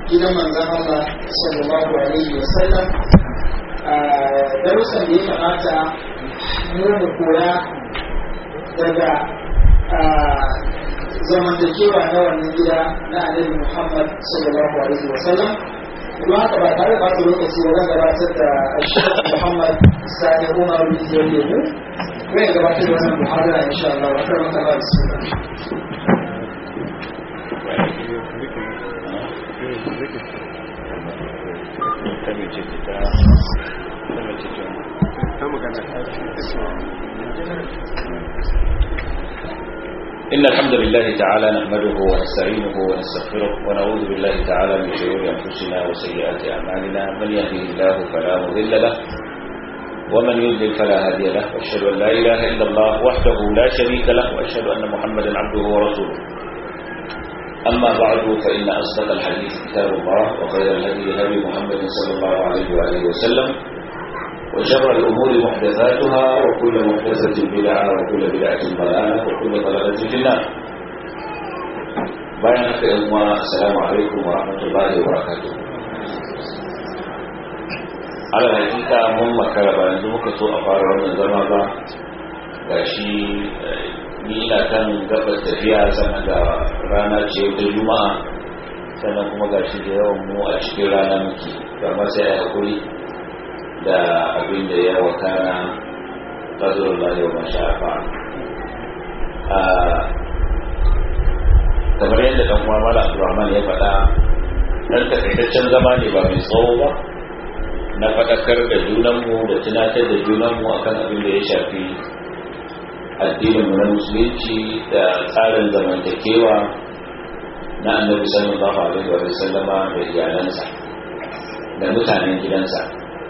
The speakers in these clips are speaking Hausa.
gidan manzan Allah sallallahu alaihi wa sallam darussan da ya kamata mu mu koya daga zamantakewa na wannan gida na annabi Muhammad sallallahu alaihi wa sallam kuma haka ba tare da ɓata lokaci ba zan gabatar da Sheikh Muhammad Sani Umar Rijiyar Lemu zai gabatar da wannan muhadara insha Allah wa karama ta ba bismillah إن الحمد لله تعالى نحمده ونستعينه ونستغفره ونعوذ بالله تعالى من شرور أنفسنا وسيئات أعمالنا من يهده الله فلا مضل له ومن يضلل فلا هادي له وأشهد أن لا إله إلا الله وحده لا شريك له وأشهد أن محمدا عبده ورسوله أما بعد فإن أصدق الحديث كتاب الله وخير الهدي هدي محمد صلى الله عليه وآله وسلم وشر الأمور محدثاتها وكل محدثة بدعة وكل بدعة ضلالة وكل ضلالة في النار بيانك إخوة السلام عليكم ورحمة الله وبركاته على الحقيقة mun makara ba yanzu muka so a fara wannan zama ba ga shi ni ina kan gabas tafiya sannan ga rana ce ta juma'a sannan kuma ga shi da yawan mu a cikin rana muke amma sai a hakuri da abin da ya wakana ƙazurin lahi wa mashafa kamar yadda ɗan uwa mala abdurrahman ya faɗa ɗan takaitaccen zama ne ba mai tsawo ba na faɗakar da junanmu da tunatar da junanmu akan abin da ya shafi addininmu na musulunci da tsarin zamantakewa na annabi sallallahu alaihi wa sallama da iyalansa da mutanen gidansa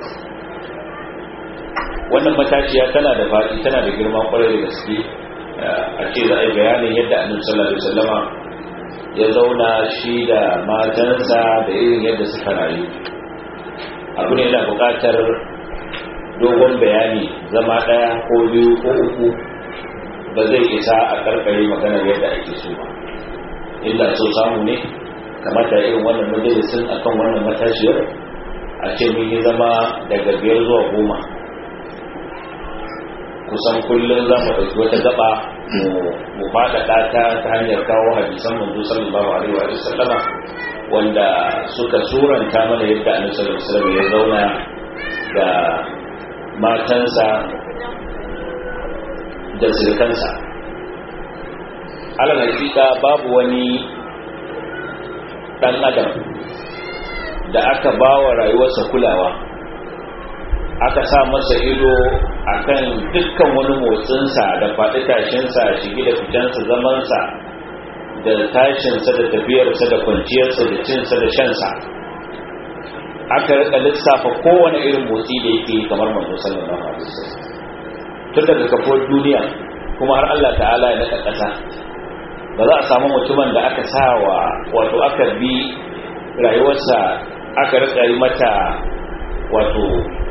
wannan matashiya tana da faɗi tana da girman kwarai da gaske a ce za a yi bayanin yadda annabi sallallahu alaihi wasallama ya zauna shi da matansa da irin yadda suka rayu abu ne yana buƙatar dogon bayani zama ɗaya ko biyu ko uku ba zai isa a karkare maganar yadda ake so ba illa so samu ne kamata irin wannan majalisin akan wannan matashiyar a ce mun yi zama daga biyar zuwa goma kusan kullum za mu ɗauki wata gaba mu faɗaɗa ta ta hanyar kawo hadisan manzo sallallahu alaihi wa sallama wanda suka suranta mana yadda annabi sallallahu alaihi wasallam ya zauna da matansa da zirkansa alal hakika babu wani ɗan adam da aka ba wa rayuwarsa kulawa aka sa masa ido akan dukkan wani motsinsa da faɗi tashinsa shigi da fitansa zamansa da tashinsa da tafiyarsa da kwanciyarsa da cinsa da shansa aka rika lissafa kowane irin motsi da yake kamar manzo sallallahu alaihi wasallam tun daga kafuwar duniya kuma har Allah ta'ala ya naka ƙasa ba za a samu mutumin da aka sa wa wato aka bi rayuwarsa aka rika yi mata wato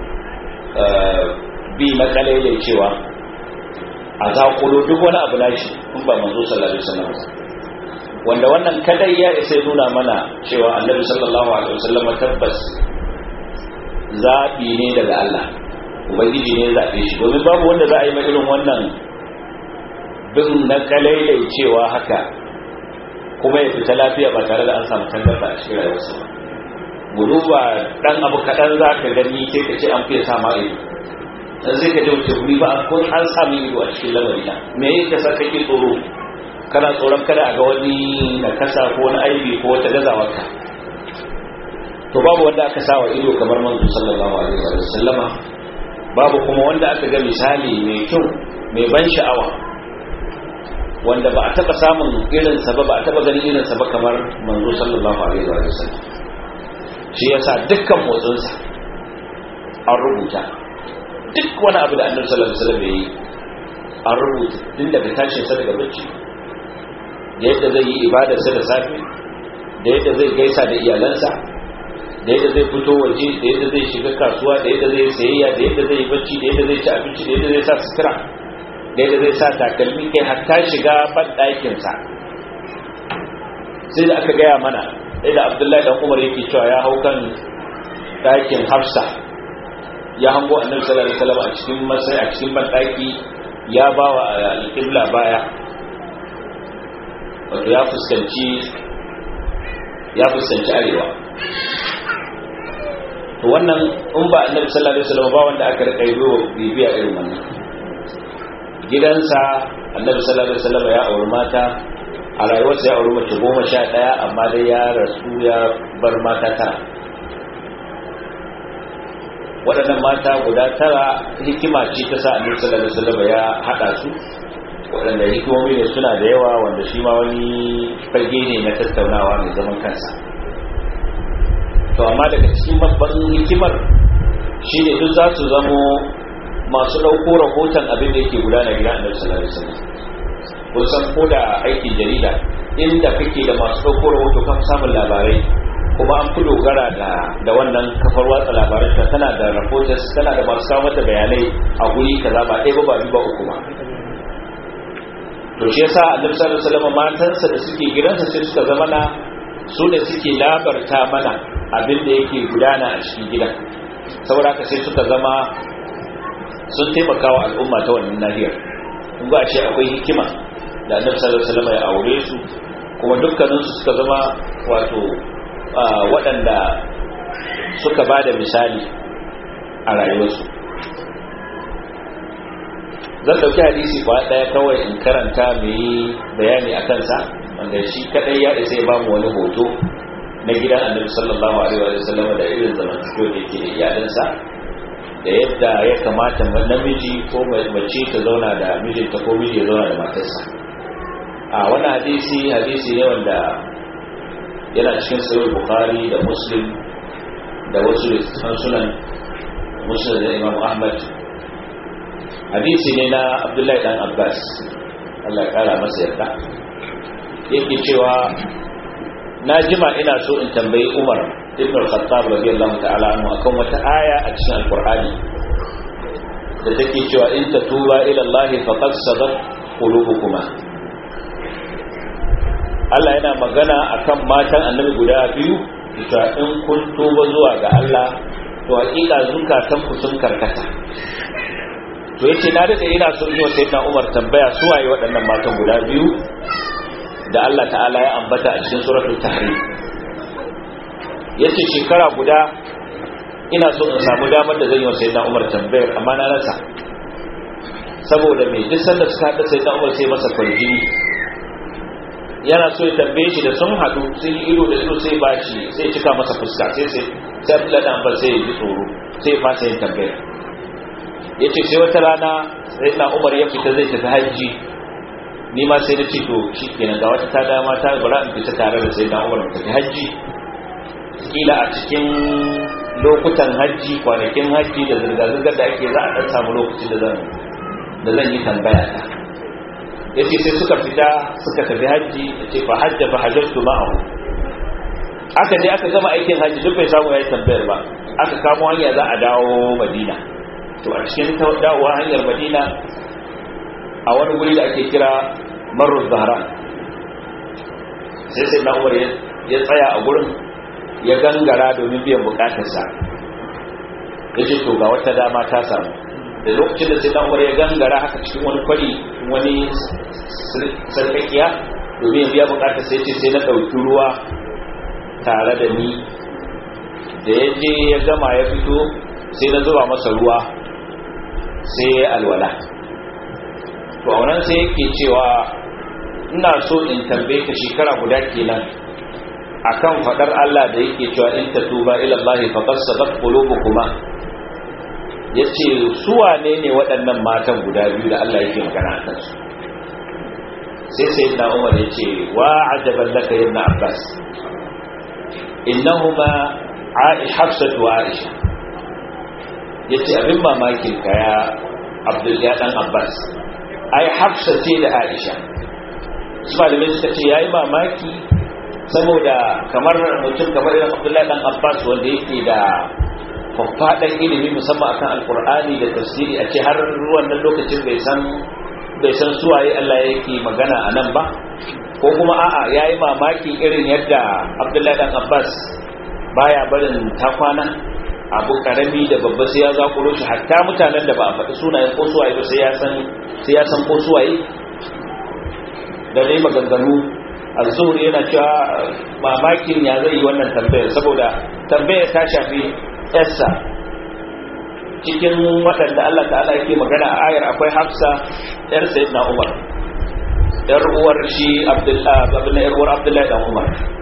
bi makalai cewa a zaƙulo duk wani abu nashi in ba manzo sallallahu alaihi wasallam wanda wannan kadai ya isa nuna mana cewa annabi sallallahu alaihi wasallam tabbas zabi ne daga Allah ubangiji ne ya zabe shi domin babu wanda za a yi irin wannan bin na kalai cewa haka kuma ya fita lafiya ba tare da an samu tangarda a cikin rayuwarsa ba mu duba dan abu kaɗan za ka gani sai ka ce an fiye sama ido dan sai ka wuce wuri ba ko an samu ido a cikin lamari na me yake sa kake tsoro kana tsoron kada a ga wani na kasa ko wani aibi ko wata gazawar ka to babu wanda aka sa wa ido kamar manzo sallallahu alaihi wa sallama babu kuma wanda aka ga misali mai kyau mai ban sha'awa wanda ba a taba samun irinsa ba ba a taba ganin irinsa ba kamar manzo sallallahu alaihi wa sallam shi yasa dukkan motsinsa an rubuta duk wani abu da annabi sallallahu alaihi wasallam yayi an rubuta tun daga tashin sa daga bacci da yadda zai yi ibadarsa da safe da yadda zai gaisa da iyalansa da yadda zai fito waje da yadda zai shiga kasuwa da yadda zai sayayya da yadda zai bacci da yadda zai ci abinci da yadda zai sa sutura da yadda zai sa takalmi kai hatta shiga ban ɗakinsa sai da aka gaya mana da abdullahi dan umar yake cewa ya hau kan ɗakin hafsa ya hango annabi sallallahu alaihi wasallam a cikin masai a cikin banɗaki ya ba wa alƙibla baya wato ya fuskanci ya fuskanci arewa to wannan in ba annabi sallallahu alaihi wasallam ba wanda aka rika yi bibiya irin wannan gidansa annabi sallallahu alaihi wasallam ya auri mata a rayuwarsa ya auri mace goma sha ɗaya amma dai ya rasu ya bar mata tara waɗannan mata guda tara hikima ce ta sa annabi sallallahu alaihi wasallam ya haɗa su waɗanda hikimomi ne suna da yawa wanda shi ma wani fage ne na tattaunawa mai zaman kansa to amma daga cikin babban hikimar shi ne duk za su zamo masu ɗauko rahoton abin da yake gudana gidan annabi sallallahu alaihi wasallam kun san ko da aikin jarida inda kake da masu ɗauko rahoto kan samun labarai kuma an fi dogara da da wannan kafar watsa labarai ta tana da reporters tana da masu kawo mata bayanai a guri kaza ba ɗaya ba ba biyu ba uku ba to shi yasa annabi sallallahu alaihi wasallam matansa da suke gidansa sai suka zama na su ne suke labarta mana abin da yake gudana a cikin gidan saboda haka sai suka zama sun taimaka wa al'umma ta wannan nahiyar kun ga ce akwai hikima da annabi sallallahu alaihi wasallam ya aure su kuma dukkanin su suka zama wato waɗanda suka ba da misali a rayuwarsu zan ɗauki hadisi kwa ɗaya kawai in karanta mai bayani a kansa wanda shi kaɗai ya isa ya ba mu wani hoto na gidan annabi sallallahu alaihi wa sallam da irin zamantakewa da yake da iyalansa da yadda ya kamata namiji ko mace ta zauna da mijinta ko miji ya zauna da matarsa a wannan hadisi hadisi ne wanda yana cikin sahih bukhari da muslim da wasu littattafan sunan muslim da imam ahmad hadisi ne na abdullahi dan abbas Allah ya kara masa yarda yake cewa na jima ina so in tambayi umar ibn al-khattab radiyallahu ta'ala anhu akan wata aya a cikin alqur'ani da take cewa in tatuba ila Allah faqad sadat qulubukuma Allah yana magana akan matan annabi guda biyu cewa in kun tuba zuwa ga Allah to hakika zukatan ku sun karkata to yace na dade ina so yi wa sayyidina Umar tambaya su waye waɗannan matan guda biyu da Allah ta'ala ya ambata a cikin suratul tahrim yace shekara guda ina so in samu damar da zan yi wa sayyidina Umar tambayar amma na rasa saboda me duk sanda suka hada sayyidina Umar sai masa kwarjini yana so ya tambaye shi da sun hadu sun yi ido da ido sai ba shi sai cika masa fuska sai sai sai Abdullahi dan Abbas sai ya ji tsoro sai ya fasa yin tambayar yace sai wata rana sayyidina Umar ya fita zai tafi hajji ni ma sai na ce to shi kenan ga wata ta dama ta bara in fita tare da sayyidina Umar mu tafi hajji kila a cikin lokutan hajji kwanakin hajji da zirga-zirgar da ake za a ɗan samu lokacin da zan da zan yi tambaya ta yace sai suka fita suka tafi hajji yace fa hajja fa hajjatu ma'ahu aka je aka gama aikin hajji duk bai samu yayi tambayar ba aka kamo hanya za a dawo Madina to a cikin dawowa hanyar Madina a wani guri da ake kira Marruz Zahran sai sai na Umar ya tsaya a gurin ya gangara domin biyan bukatarsa ya ce to ga wata dama ta samu da lokacin da sai na umar ya gangara haka cikin wani kwari wani sarkakiya domin ya biya bukatar sai ce sai na ɗauki ruwa tare da ni da ya je ya gama ya fito sai na zuba masa ruwa sai ya alwala to a wannan sai yake cewa ina so in tambaye ka shekara guda kenan akan fadar Allah da yake cewa in tatuba ila Allah faqad sadat qulubukuma yace su wane ne waɗannan matan guda biyu da Allah yake magana akan su sai sayyidina Umar yace wa ajaban laka ibn Abbas innahuma Hafsa wa Aisha yace abin mamakin ka ya Abdul ya dan Abbas ai Hafsa ce da Aisha su malamai suka ce yayi mamaki saboda kamar mutum kamar irin abdullahi dan abbas wanda yake da faffaɗan ilimi musamman akan alkur'ani da tafsiri a ce har wannan lokacin bai san bai san suwaye Allah yake magana a nan ba ko kuma a'a yayi mamakin irin yadda Abdullahi dan Abbas baya barin takwana abu karami da babba sai ya zakuro shi hatta mutanen da ba a faɗi sunayen ko suwaye ba sai ya san sai ya san ko suwaye da dai maganganu az-zuhri yana cewa mamakin ya zai yi wannan tambayar saboda tambayar ta shafi yarsa cikin waɗanda Allah ta'ala yake magana a ayar akwai Hafsa yar Sayyidina Umar yar uwar shi Abdullah ibn yar uwar Abdullah dan Umar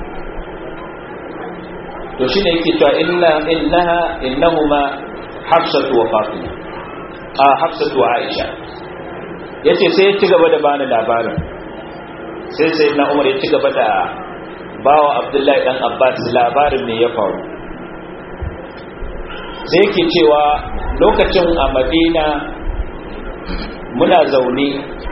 to shine yake cewa inna innaha innahuma Hafsatu wa Fatima a Hafsatu wa Aisha yace sai ya ci gaba da bani labarin sai Sayyidina Umar ya ci gaba da bawa Abdullahi dan Abbas labarin me ya faru sai yake cewa lokacin a madina muna zaune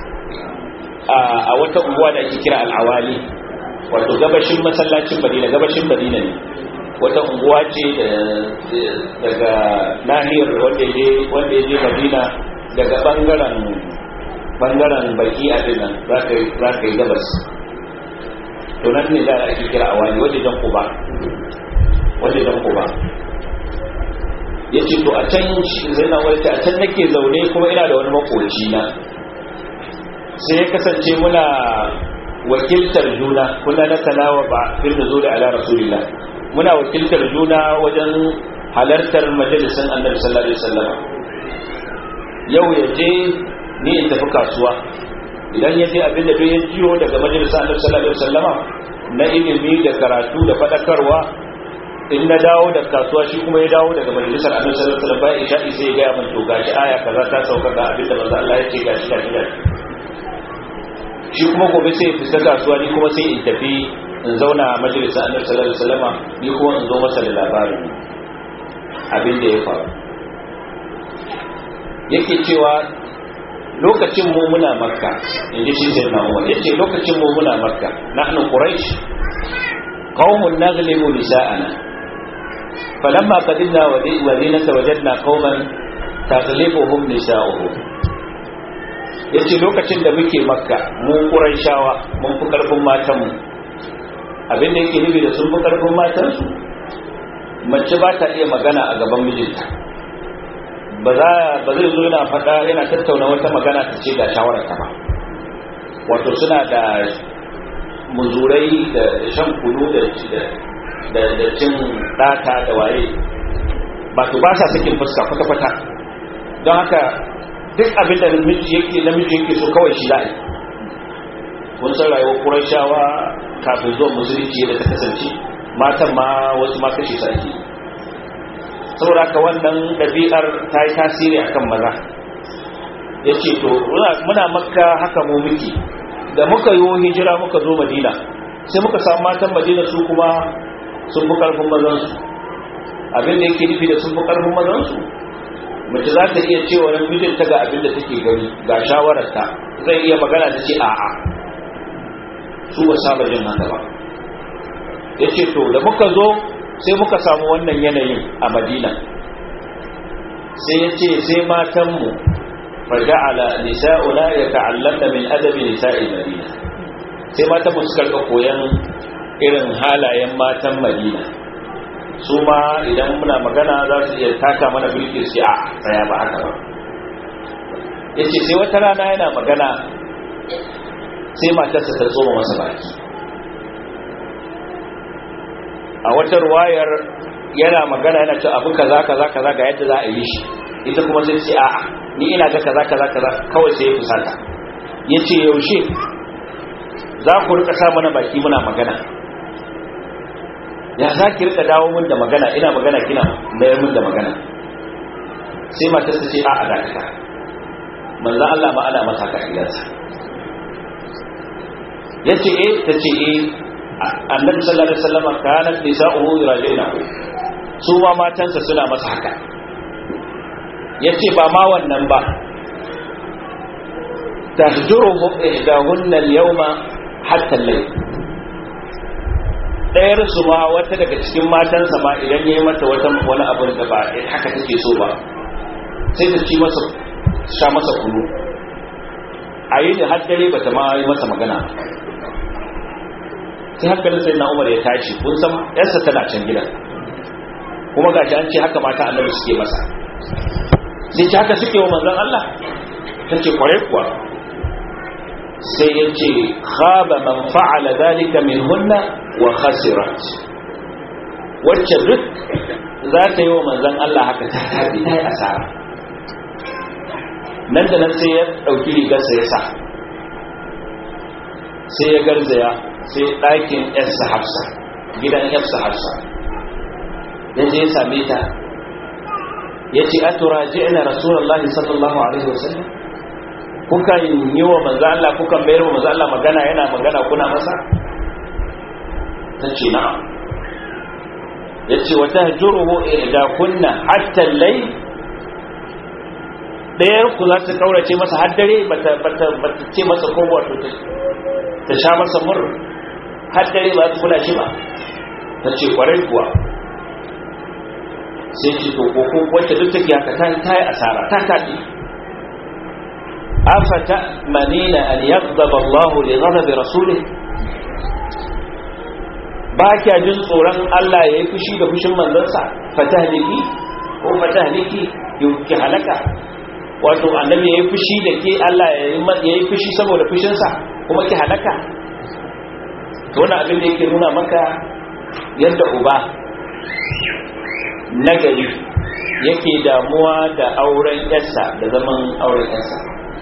a wata unguwa da ake kira al'awali wato gabashin masallacin madina gabashin madina ne wata unguwa ce daga nahiyar wanda ya je madina daga bangaren bangaren baki a dinan za ka yi gabas to nan ne da ake kira awali wajen kuba wajen kuba ya ce to a can zai na wata a can nake zaune kuma ina da wani makoci na sai ya kasance muna wakiltar juna kuna na talawa ba fil da zo da ala rasulillah muna wakiltar juna wajen halartar majalisin annabi sallallahu alaihi wasallam yau ya je ni in tafi kasuwa idan ya je abin da ya jiyo daga majalisin annabi sallallahu alaihi wasallama na ilimi da karatu da fadakarwa in na dawo da kasuwa shi kuma ya dawo daga majalisar annabi sallallahu alaihi wasallam bayan isha'i sai ya ga min to gashi aya kaza ta sauka ga abin da manzo Allah ya ce gashi gashi gashi shi kuma gobe sai ya fita kasuwa ni kuma sai in tafi in zauna a majalisar annabi sallallahu alaihi wasallam ni kuma in zo masa da labarin abin da ya faru yake cewa lokacin mu muna makka inji shi sai na umar yace lokacin mu muna makka nahnu quraish qaumun naghlibu nisa'ana فلما قدمنا مدينة وجدنا قوما تغلبهم نساؤهم yace lokacin da muke makka mu quraishawa mun fi karfin matan mu abin da yake nufi da sun fi karfin matan su mace ba ta iya magana a gaban mijinta ba za ba zai zo yana faɗa yana tattauna wata magana ta ce ga shawarar ta ba wato suna da muzurai da shan kunu da da cin ɗata da waye ba to ba sa sakin fuska kwata-kwata don haka duk abin da namiji yake namiji yake so kawai shi za'a kun san rayuwar kurashawa kafin zuwa musulunci da ta kasance matan ma wasu ma kashe su ake saboda haka wannan ɗabi'ar ta yi tasiri akan maza ya ce to muna makka haka mu muke da muka yi hijira muka zo madina sai muka samu matan madina su kuma sun fi karfin mazansu abin da yake nufi da sun fi karfin mazansu mace za ta iya cewa nan mijinta ga abin da take gani ga shawararta zai iya magana ta ce a'a su ba saba jin haka ba ya ce to da muka zo sai muka samu wannan yanayin a madina sai ya ce sai matanmu faja'ala nisa'una ya ta'allaka min adabi nisa'i madina sai matanmu suka ga koyan irin halayen matan madina su ma idan muna magana za su iya taka mana birki su a tsaya ba haka ba ya ce sai wata rana yana magana sai matarsa ta tsoma masa baki a wata ruwayar yana magana yana ce abu kaza kaza kaza ga yadda za a yi shi ita kuma sai ce a'a ni ina ga kaza kaza kaza kawai sai ya fusata ya ce yaushe za ku rika sa mana baki muna magana ya za ki rika dawo min da magana ina magana kina mayar min da magana sai matar ta ce a a dakata manzan Allah ma ana masa ka gidansa ya ce eh ta ce eh annabi sallallahu alaihi wasallam kanat nisa'uhu yurajina su ma matansa suna masa haka ya ce ba ma wannan ba tahjuruhum ihdahunna al-yawma hatta al-layl ɗayar su ma wata daga cikin matansa ma idan ya yi mata wata wani abin da ba haka take so ba sai ta ci masa sha masa kunu a yi da haddare ba ta ma yi masa magana sai hankalin sai na umar ya tashi kun san yarsa tana can gidan kuma ga an ce haka mata annabi suke masa sai ce haka suke wa manzon Allah ta ce kwarai kuwa sai ya ce khaba man fa'ala zalika min hunna wa khasirat wacce duk za ta yi wa manzon Allah haka ta tabi ta yi asara nan da nan sai ya ɗauki rigarsa ya sa sai ya garzaya sai ɗakin yarsa hafsa gidan yarsa hafsa ya je ya same ta ya ce a tura ji'ina rasulullahi sallallahu alaihi wasallam kuka yi wa manzo Allah kuka mayar wa manzo Allah magana yana magana kuna masa ta ce na'am ya ce wata juruhu da kunna hatta lai ɗayar ku za ta kaurace masa har dare bata ce masa ko wato ta sha masa mur har dare ba ta kula shi ba ta ce kwarai kuwa sai ce to ko wacce duk take haka ta ta yi asara ta taɗi afata manina an yaghdaba Allah li ghadabi rasulih ba kya jin tsoron Allah ya yi fushi da fushin manzansa fatahliki ko fatahliki ki halaka wato annabi ya yi fushi da ke Allah ya yi fushi saboda fushinsa kuma ki halaka to wani abin da yake nuna maka yadda uba nagari yake damuwa da auren yarsa da zaman auren yarsa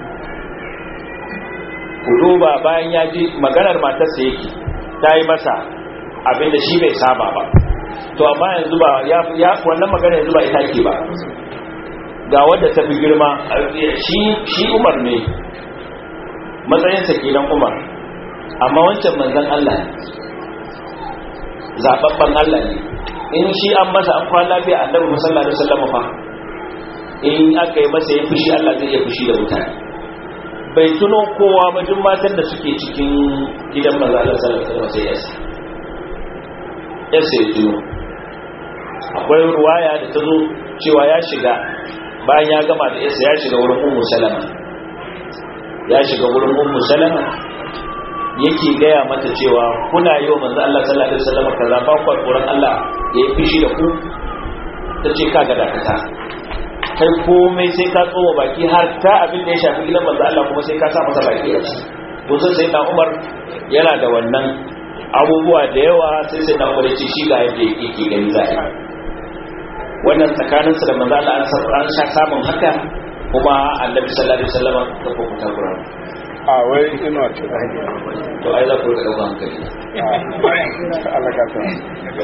ku duba bayan ya ji maganar matarsa yake ta yi masa abin da shi bai saba ba to amma yanzu ba ya wannan magana yanzu ba ita ke ba ga wadda ta fi girma shi umar ne matsayinsa kenan umar amma wancan manzan Allah ne zababban Allah ne in shi an masa an kwana lafiya annabi musalla da sallama fa in aka yi masa ya fushi Allah zai iya fushi da mutane bai tuno kowa ba duk matan da suke cikin gidan manzo Allah sallallahu alaihi wasallam sai yasa yasa ya tuno akwai ruwaya da ta zo cewa ya shiga bayan ya gama da yasa ya shiga wurin ummu salama ya shiga wurin ummu salama yake gaya mata cewa kuna yi wa manzo Allah sallallahu alaihi wasallam kaza ba ku tsoron Allah ya yi fishi da ku tace ka ga dakata kai komai sai ka tsoma baki har ta abin da ya shafi gidan manzo Allah kuma sai ka sa masa baki a ciki to sai sai na Umar yana da wannan abubuwa da yawa sai sai na Umar ya ce shi ga yadda yake gani za a wannan tsakaninsa da manzo Allah an sha samun haka kuma annabi sallallahu alaihi wasallam ka fukuta Qur'an a wai ina ce to ai za ku ga dauka hankali Allah ka san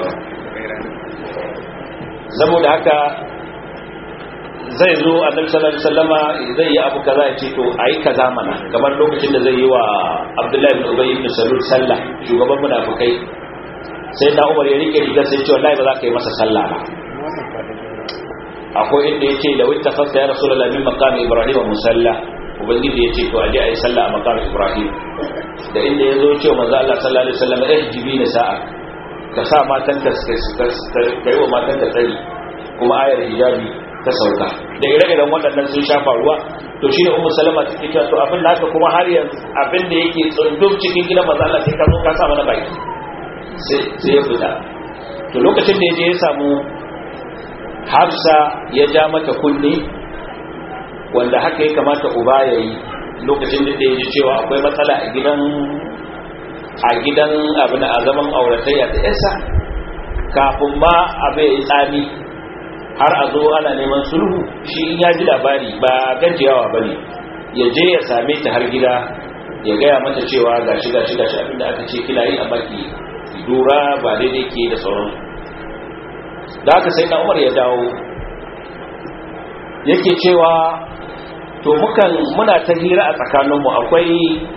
saboda haka zai zo annabi sallallahu alaihi wasallama zai yi abu kaza ya ce to ayi kaza mana kamar lokacin da zai yi wa Abdullahi ibn Ubay ibn Salul sallah shugaban munafikai sai da Umar ya rike rigar sai ce wallahi ba za ka yi masa sallah ba akwai inda yake da wita fasta ya rasulullahi min maqami ibrahim musalla ubangiji yace to aje ayi sallah a maqami ibrahim da inda yazo cewa manzo Allah sallallahu alaihi wasallam eh jibi sa'a ka sa matan ka kai wa matan ka tsari kuma ayar hijabi ta sauka da ire-iren waɗannan sun shafa ruwa to shine ummu salama take cewa to abin da haka kuma har yanzu abin da yake tsundum cikin gidan manzo Allah sai ka zo ka sa mana baki sai sai ya fita to lokacin da yaje ya samu Hafsa ya ja mata kunne wanda haka ya kamata uba ya yi lokacin da ya ji cewa akwai matsala a gidan a gidan abin a zaman auratayya ta yasa kafin ma abu ya yi tsami har a zo ana neman sulhu shi in ya ji labari ba gajiyawa ba ne ya je ya same ta har gida ya gaya mata cewa ga shi ga shi ga shi abinda aka ce kina yi a baki dura ba daidai ke da sauran da haka sai na umar ya dawo yake cewa to mukan muna ta hira a tsakaninmu akwai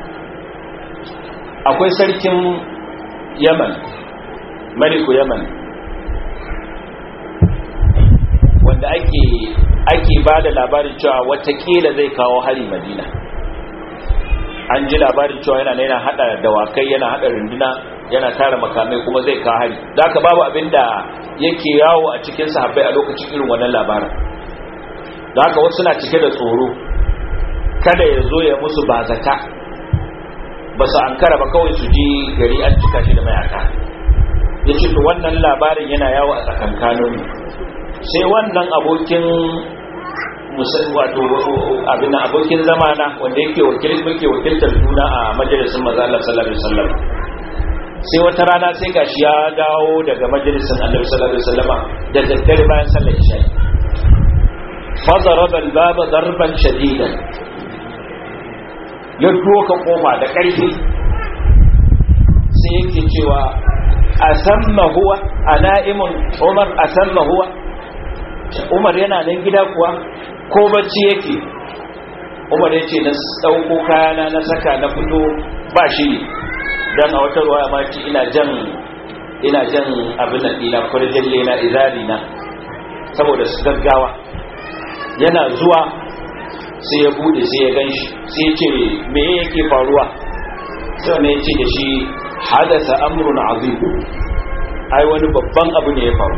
akwai sarkin yaman maliku yaman wanda ake ake ba da labarin cewa watakila zai kawo hari madina an ji labarin cewa yana yana hada dawakai yana hada runduna yana tara makamai kuma zai kawo hari da aka babu abin da yake yawo a cikin sahabbai a lokacin irin wannan labarin da haka wasu na cike da tsoro kada ya zo ya musu bazata ba su ankara ba kawai su ji gari an cika shi da mayaka ya ce to wannan labarin yana yawo a tsakankanin sai wannan abokin wato abin abokin zamana wanda yake wakil muke wakiltar juna a majalisin maza Allah sallallahu alaihi wasallam sai wata rana sai gashi ya dawo daga majalisin Annabi sallallahu alaihi wasallama da daddare bayan sallar isha fa daraba al-baba darban shadidan ya doka kofa da ƙarfi sai yake cewa asamma huwa ana'imun Umar asamma huwa Umar yana nan gida kuwa ko bacci yake Umar yace na dauko kayana na saka na fito ba shi dan a wata ruwaya ma ce ina jan ina jan abin nan ina kurjalle na izali na saboda su gaggawa yana zuwa sai ya bude sai ya ganshi sai ya ce me yake faruwa sai ne ya ce da shi hadasa amrun azim ai wani babban abu ne ya faru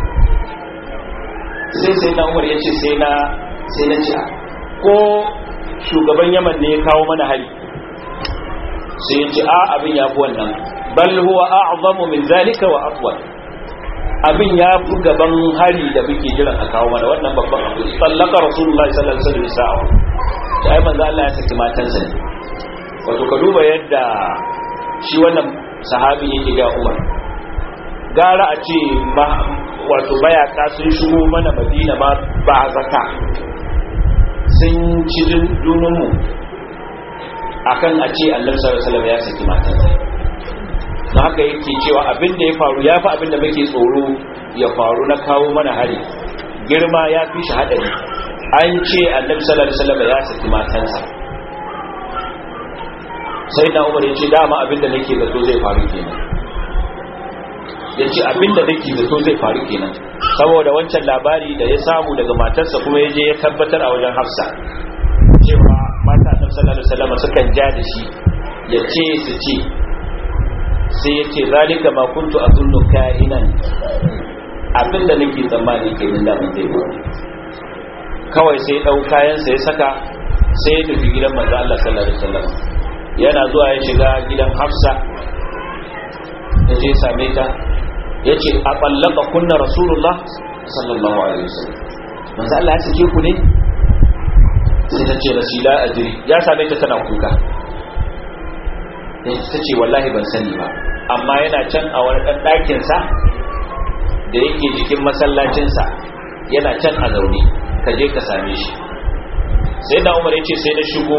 sai sai na umar ya ce sai na sai na ce ko shugaban yaman ne ya kawo mana hari sai ya ce a abin ya fi wannan bal huwa a'zamu min zalika wa aqwa abin ya fi gaban hari da muke jiran a kawo mana wannan babban abu sallaka rasulullahi sallallahu alaihi wasallam da ai manzo Allah ya saki matansa ne wato ka duba yadda shi wannan sahabi yake ga Umar gara a ce wato mayaka sun shigo mana madina ma ba zaka sun ci dununmu akan a ce annabi sallallahu ya saki matansa don haka yake cewa abin da ya faru ya fi abin da muke tsoro ya faru na kawo mana hari girma ya fi shi haɗari an ce annabi sallallahu alaihi ya saki matansa sai na umar ya ce dama abin da nake zato zai faru kenan ya ce abinda nake zato zai faru kenan saboda wancan labari da ya samu daga matarsa kuma ya je ya tabbatar a wajen hafsa cewa mata annabi sallallahu alaihi wasallam sukan ja da shi ya ce su ce sai ya ce zalika ma kuntu azunnu ka'inan abinda nake tsammani kenan da mun zai faru kawai sai dau kayan sa ya saka sai ya tafi gidan manzo Allah sallallahu alaihi wasallam yana zuwa ya shiga gidan hafsa ya je same ta ya ce a ɓallaka kunna rasulullah sallallahu alaihi wasallam manzo Allah ya sake ku ne sai ta ce rasila ajiri ya same ta tana kuka ta ce wallahi ban sani ba amma yana can a wani ɗan ɗakinsa da yake jikin masallacinsa yana can a zaune ka je ka same shi sai da umar ya ce sai na shigo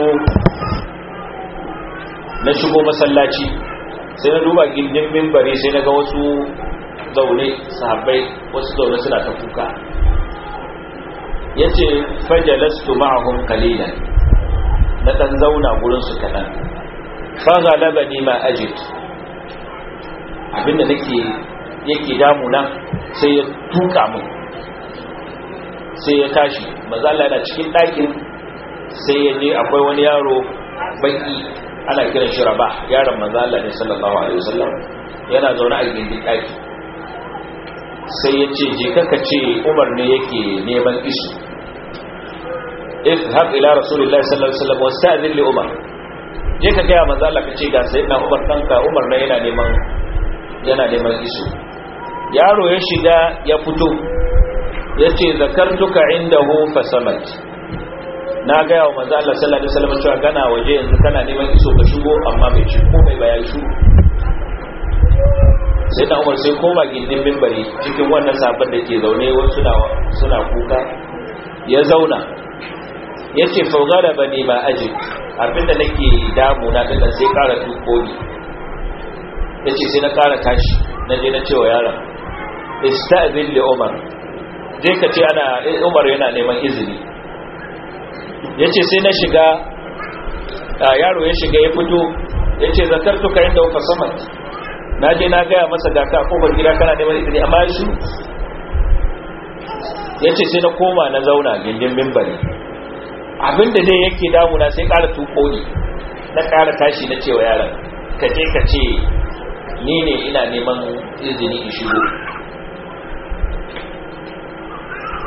na shigo masallaci sai na duba gindin mimbari sai na ga wasu zaune sahabbai wasu zaune suna ta kuka ya ce fajalastu ma'ahum kalilan na ɗan zauna gurinsu kaɗan fagalaba ni ma ajit abinda nake yake damuna sai ya tuka mun sai ya tashi mazala yana cikin ɗakin sai ya je akwai wani yaro baki ana kiran shi raba yaron mazala ne sallallahu alaihi wasallam yana zaune a gindin ɗaki sai ya ce je kaka ce umar ne yake neman isu izhab ila rasulullahi sallallahu alaihi wasallam wasta'zin li umar je ka ga manzo Allah kace ga sayyidina umar danka umar ne yana neman yana neman isu yaro ya shiga ya fito yace zakartuka indahu fasamat na ga yawa manzo Allah sallallahu alaihi wasallam cewa kana waje yanzu kana neman iso ka shigo amma bai ci ko bai bayan shi sai da umar sai koma gindin mimbari cikin wannan sabon da ke zaune wasu suna kuka ya zauna ya ce faugara ba ne ba aji abinda nake damu na dinnan sai kara tuko ni ya ce sai na kara tashi na je na cewa yaron ista'zin li umar je ka ce ana umar yana neman izini ya ce sai na shiga yaro ya shiga ya fito ya ce zakartuka inda uka samat na je na gaya masa ga ka kofar gida kana neman izini amma shi ya ce sai na koma na zauna gindin mimbari abinda dai yake damuna sai ƙara tuko ni na ƙara tashi na cewa yaran ka je ka ce ni ne ina neman izini in shigo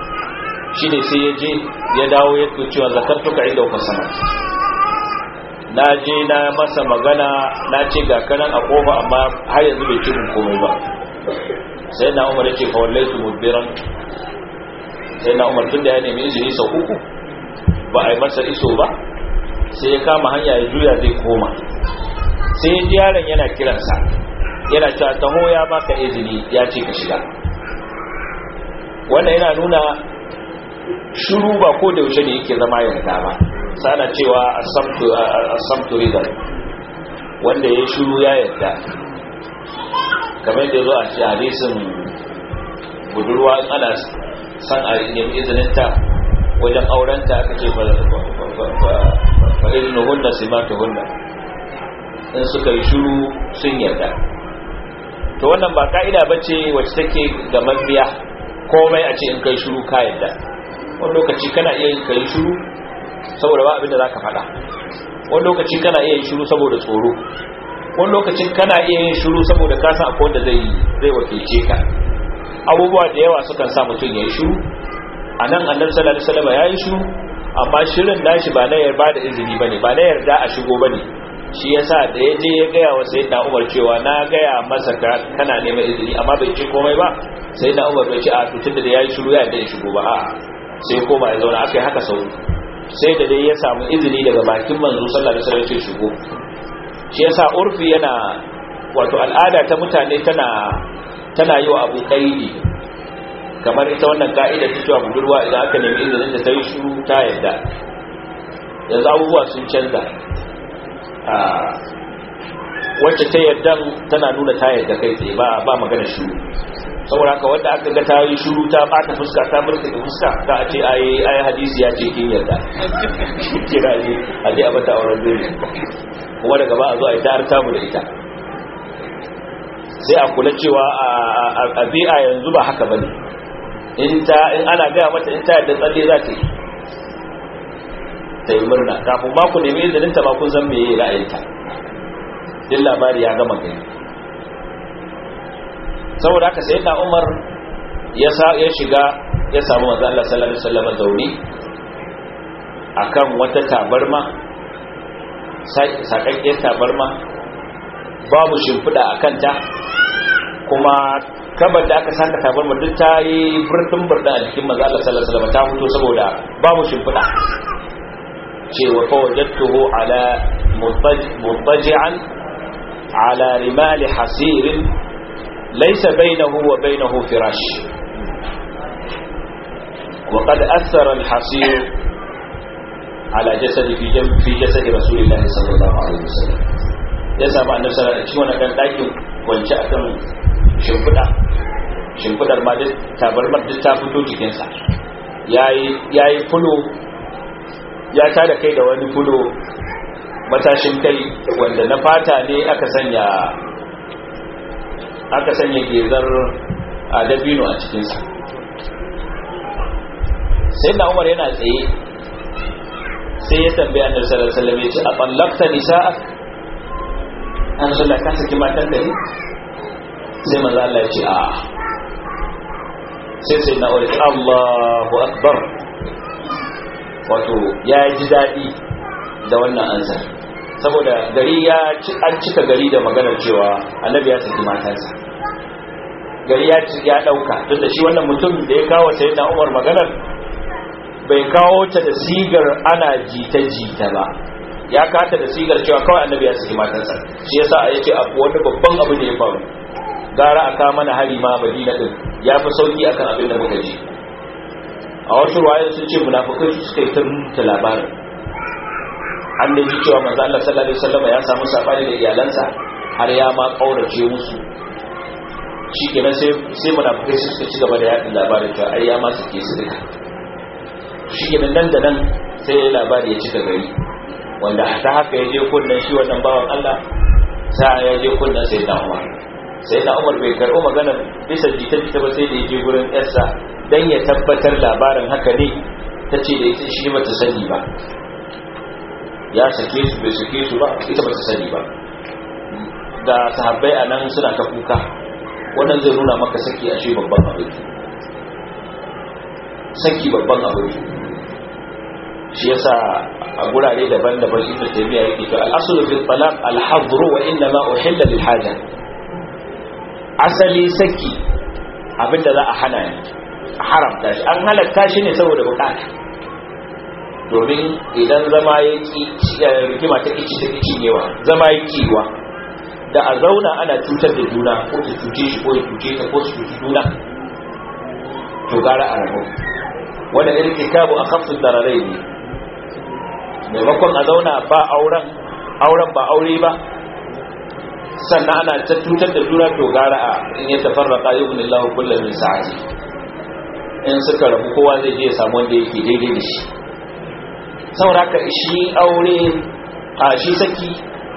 shi ne sai ya je ya dawo ya cewa zakartuka inda uka sama na je na masa magana na ce ga kanan a kofa amma har yanzu bai ce mun komai ba sai na umar yake fa wallaitu mudbiran sai na umar tun da ya nemi izini sau uku ba a yi masa iso ba sai ya kama hanya ya juya zai koma sai ya ji yaron yana kiransa yana cewa taho ya baka izini ya ce ka shiga wannan yana nuna shiru ba ko da yaushe ne yake zama yarda ba sana cewa asamtu ridan wanda ya shiru ya yarda kamar da zo a ci hadisin budurwa in ana san a nemi izininta wajen aurenta aka ce fa izinu hunna simatu hunna in suka yi shiru sun yarda to wannan ba ka'ida ba ce wacce take ga mabiya komai a ce in kai shiru ka yarda wani lokaci kana iya yin kai shiru saboda ba abin da za ka faɗa wani lokaci kana iya yin shiru saboda tsoro wani lokacin kana iya yin shiru saboda ka san akwai wanda zai zai wakilce ka abubuwa da yawa sukan sa mutum ya yi shiru a nan annabi sallallahu alaihi wasallam ya yi shiru amma shirin nashi ba na yarda da izini bane ba na yarda a shigo bane shi yasa da ya je ya gaya wa sayyidina Umar cewa na gaya masa kana neman izini amma bai ce komai ba sayyidina Umar bai ce a tutun da yayi shiru ya yarda ya shigo ba a'a sai koma ya zauna akai haka sau sai da dai ya samu izini daga bakin manzo sallallahu alaihi wasallam ya shigo shi yasa urfi yana wato al'ada ta mutane tana tana yi wa abu kaidi kamar ita wannan ka'ida ta cewa budurwa idan aka nemi izinin da ta yi shiru ta yarda yanzu abubuwa sun canza wacce ta yarda tana nuna ta yarda kai tsaye ba ba magana shiru saboda haka wanda aka ga ta yi shiru ta bata fuska ta murka da fuska ta a ce ai ai hadisi ya ce kin yarda kira ne a je a bata auren dole kuma daga ba a zo a yi ta mu da ita sai a kula cewa a bi'a yanzu ba haka bane in ta in ana gaya mata in ta yadda tsalle za ta yi ta yi murna kafin ma ku nemi izinin ta ba kun san meye ra'ayinta din labari ya gama gani saboda haka sai na Umar ya sa ya shiga ya samu manzo Allah sallallahu alaihi wasallam zauni akan wata tabarma sakakkiyar tabarma babu shimfiɗa a kanta kuma kabar da aka saka tabarma duk ta yi birnin birnin a jikin manzo Allah sallallahu alaihi wasallam ta fito saboda babu shimfiɗa cewa fa wajadtuhu ala mutaji'an ala rimal hasir laysa bainahu wa bainahu firash وقد أثر الحصير على جسد في جنب في جسد رسول الله صلى الله عليه وسلم ya samu annabi sallallahu alaihi wasallam wannan dakin kwance akan shimfida shimfidar ma duk tabarmar duk ta fito jikin sa yayi yayi fulo ya tada kai da wani fulo matashin kai wanda na fata ne aka sanya aka sanya gezar a dabino a cikin sa sai na Umar yana tsaye sai ya tambaya annabi sallallahu alaihi wasallam ya ce a ballakta nisa'ak an sallah ka saki matan da ne sai maza Allah ya ce a sai sai na wani Allahu akbar wato ya ji daɗi da wannan ansar saboda gari ya an cika gari da maganar cewa annabi ya saki matansa gari ya ya ɗauka tun da shi wannan mutum da ya kawo sai na umar maganar bai kawo ta da sigar ana jita-jita ba ya kata da sigar cewa kawai annabi ya saki matansa shi yasa a yace abu wani babban abu da ya faru gara aka mana hari ma madina din ya fi sauki akan abin da muka ji a wasu ruwayoyin sun ce munafukai su suka yi ta rubuta labarin an da ji cewa manzo Allah sallallahu alaihi wasallam ya samu sabani da iyalansa har ya ma kaurace musu shikenan sai sai munafukai su suka ci gaba da yaɗin labarin cewa ai ya ma suke su duka shikenan nan da nan sai labari ya cika gari wanda ta haka ya je kunnan shi wannan bawan Allah sa ya je kunnan sai na Umar sai na Umar bai karɓo magana bisa jita jita ba sai da ya je gurin yarsa dan ya tabbatar labarin haka ne ta ce da ita shi bata sani ba ya sake su bai sake su ba ita bata sani ba da sahabbai a nan suna ta kuka wannan zai nuna maka saki a shi babban abin saki babban abin shi yasa a gurare daban-daban ibn taymiya yake to al-aslu fi talaq al-hadr wa inna ma uhilla lil haja asali saki abinda za a hana ne a haramta shi an halatta shi ne saboda bukata domin idan zama ya ki rigima ta kici ta kici newa zama ya kiwa da a zauna ana cutar da juna ko ta cuce shi ko ya cuce ta ko su cuci juna to gara a rabu wanda irtikabu a kafin dararai ne maimakon a zauna ba auren auren ba aure ba sannan ana ta cutar da juna to gara a in ya tafarraka yubni Allah kullum min sa'ati in suka rabu kowa zai je ya samu wanda yake daidai da shi saboda haka shi aure a shi saki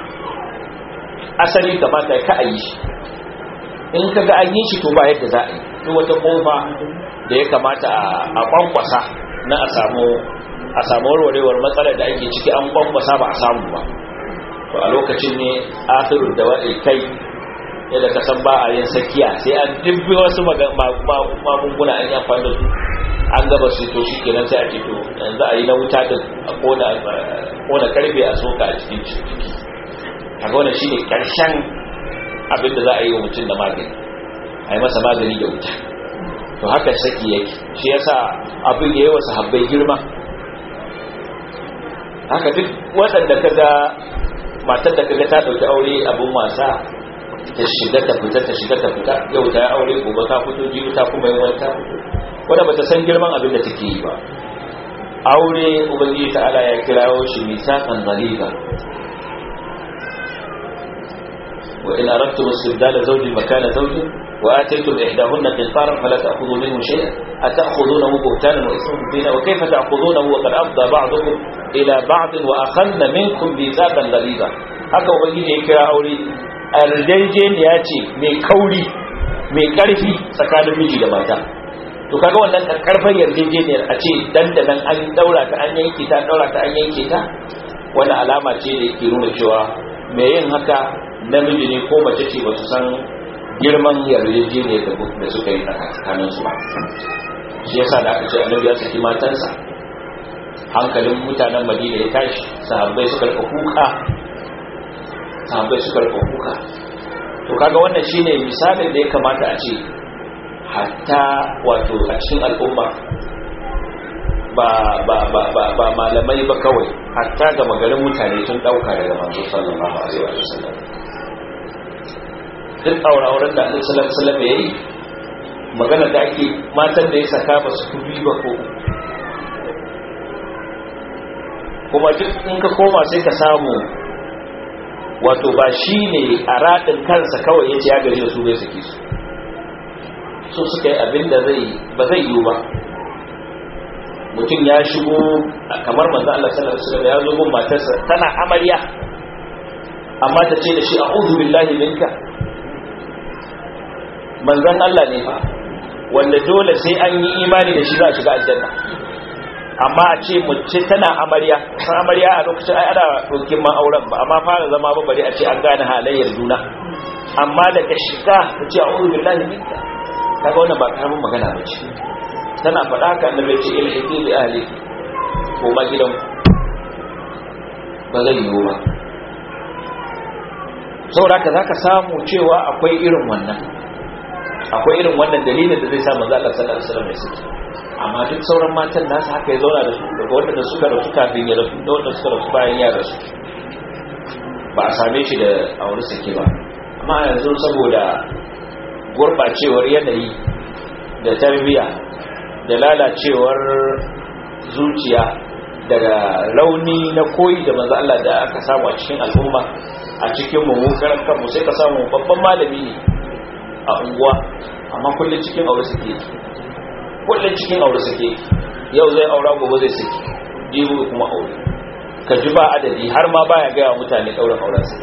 asali kamata ka a yi shi in ka ga an yi shi to ba yadda za a yi duk wata kofa da ya kamata a kwankwasa na a samu a samu warwarewar matsalar da ake ciki an kwankwasa ba a samu ba to a lokacin ne akhirul dawa'il kai yadda ka san ba a yin sakiya sai an dubbi wasu magunguna an yi amfani da su an gaba su to shi kenan sai a ce to yanzu a yi na wuta din a kona karfe a soka a cikin ciki a ga wannan shine karshen abin da za a yi wa mutum da magani a yi masa magani da wuta to haka saki yake shi yasa abin ya yi wa sahabbai girma haka duk waɗanda ka ga matar da kaga ta ɗauki aure abin wasa ta shiga ta fita ta shiga ta fita yau ta yi aure gobe ta fito jibi ta kuma yi wani ta fito wadda bata san girman abin da take yi ba aure ubangiji ta'ala ya kirawo shi misakan zaliba wa in aradtum istibdala zawjin makana zawjin wa ataytum ihdahunna qintaran fala ta'khudhu minhu shay'an ata'khudhunahu buhtanan wa isman mubina wa kayfa ta'khudhunahu wa qad afda ba'dukum ila ba'd wa akhadna minkum mithaqan ghaliza haka ubangiji ya kira aure arjejeniya ce mai kauri mai karfi tsakanin miji da mata to kaga wannan karfan yarjejeniyar a ce dandanan an daura ta an yanke ta daura ta an yanke ta wani alama ce da yake nuna cewa mai yin haka namiji ne ko mace ce ba su san girman yarjejeniyar da suka yi tsakanin su ba shi yasa da aka ce annabi ya saki matansa hankalin mutanen madina ya tashi sahabbai suka rika kuka sahabbai suka rika kuka to kaga wannan shine misalin da ya kamata a ce hatta wato a cikin al'umma ba ba ba ba ba malamai ba kawai hatta ga magarin mutane sun dauka daga manzo sallallahu alaihi wa sallam duk aure-auren da annabi sallallahu alaihi wa sallam yayi magana da ake matan da ya saka ba su kubi ba ko kuma duk in ka koma sai ka samu wato ba shi ne a raɗin kansa kawai ya ce ya gari da su bai saki su so suka yi abin da zai ba zai yiwu ba mutum ya shigo kamar manzo Allah sallallahu alaihi wasallam ya zo gun matarsa tana amarya amma ta ce da shi a'udhu billahi minka manzon Allah ne fa wanda dole sai an yi imani da shi za a shiga aljanna amma a ce mace tana amarya san amarya a lokacin ai ana dokin ma auren ba amma fara zama ba bari a ce an gane halayyar juna amma daga shiga ta ce a'udhu billahi minka kaga wannan ba karamin magana ba ce tana faɗa haka annabi ce ilhiki bi ahli ko ma gidan ba zai yiwu ba saboda haka zaka samu cewa akwai irin wannan akwai irin wannan dalilin da zai sa manzo Allah sallallahu alaihi wasallam ya saki amma duk sauran matan nasu haka ya zauna da su daga wanda suka rasu kafin ya rasu da wanda suka rasu bayan ya rasu ba a same shi da aure sake ba amma yanzu saboda gurbacewar yanayi da tarbiya da lalacewar zuciya daga rauni na koyi da manzo Allah da aka samu a cikin al'umma a cikin mu karan kanmu sai ka samu babban malami ne a unguwa amma kullun cikin aure suke kullun cikin aure suke yau zai aura gobe zai saki jibi kuma aure ka ji ba adadi har ma baya ga mutane daurin auren sa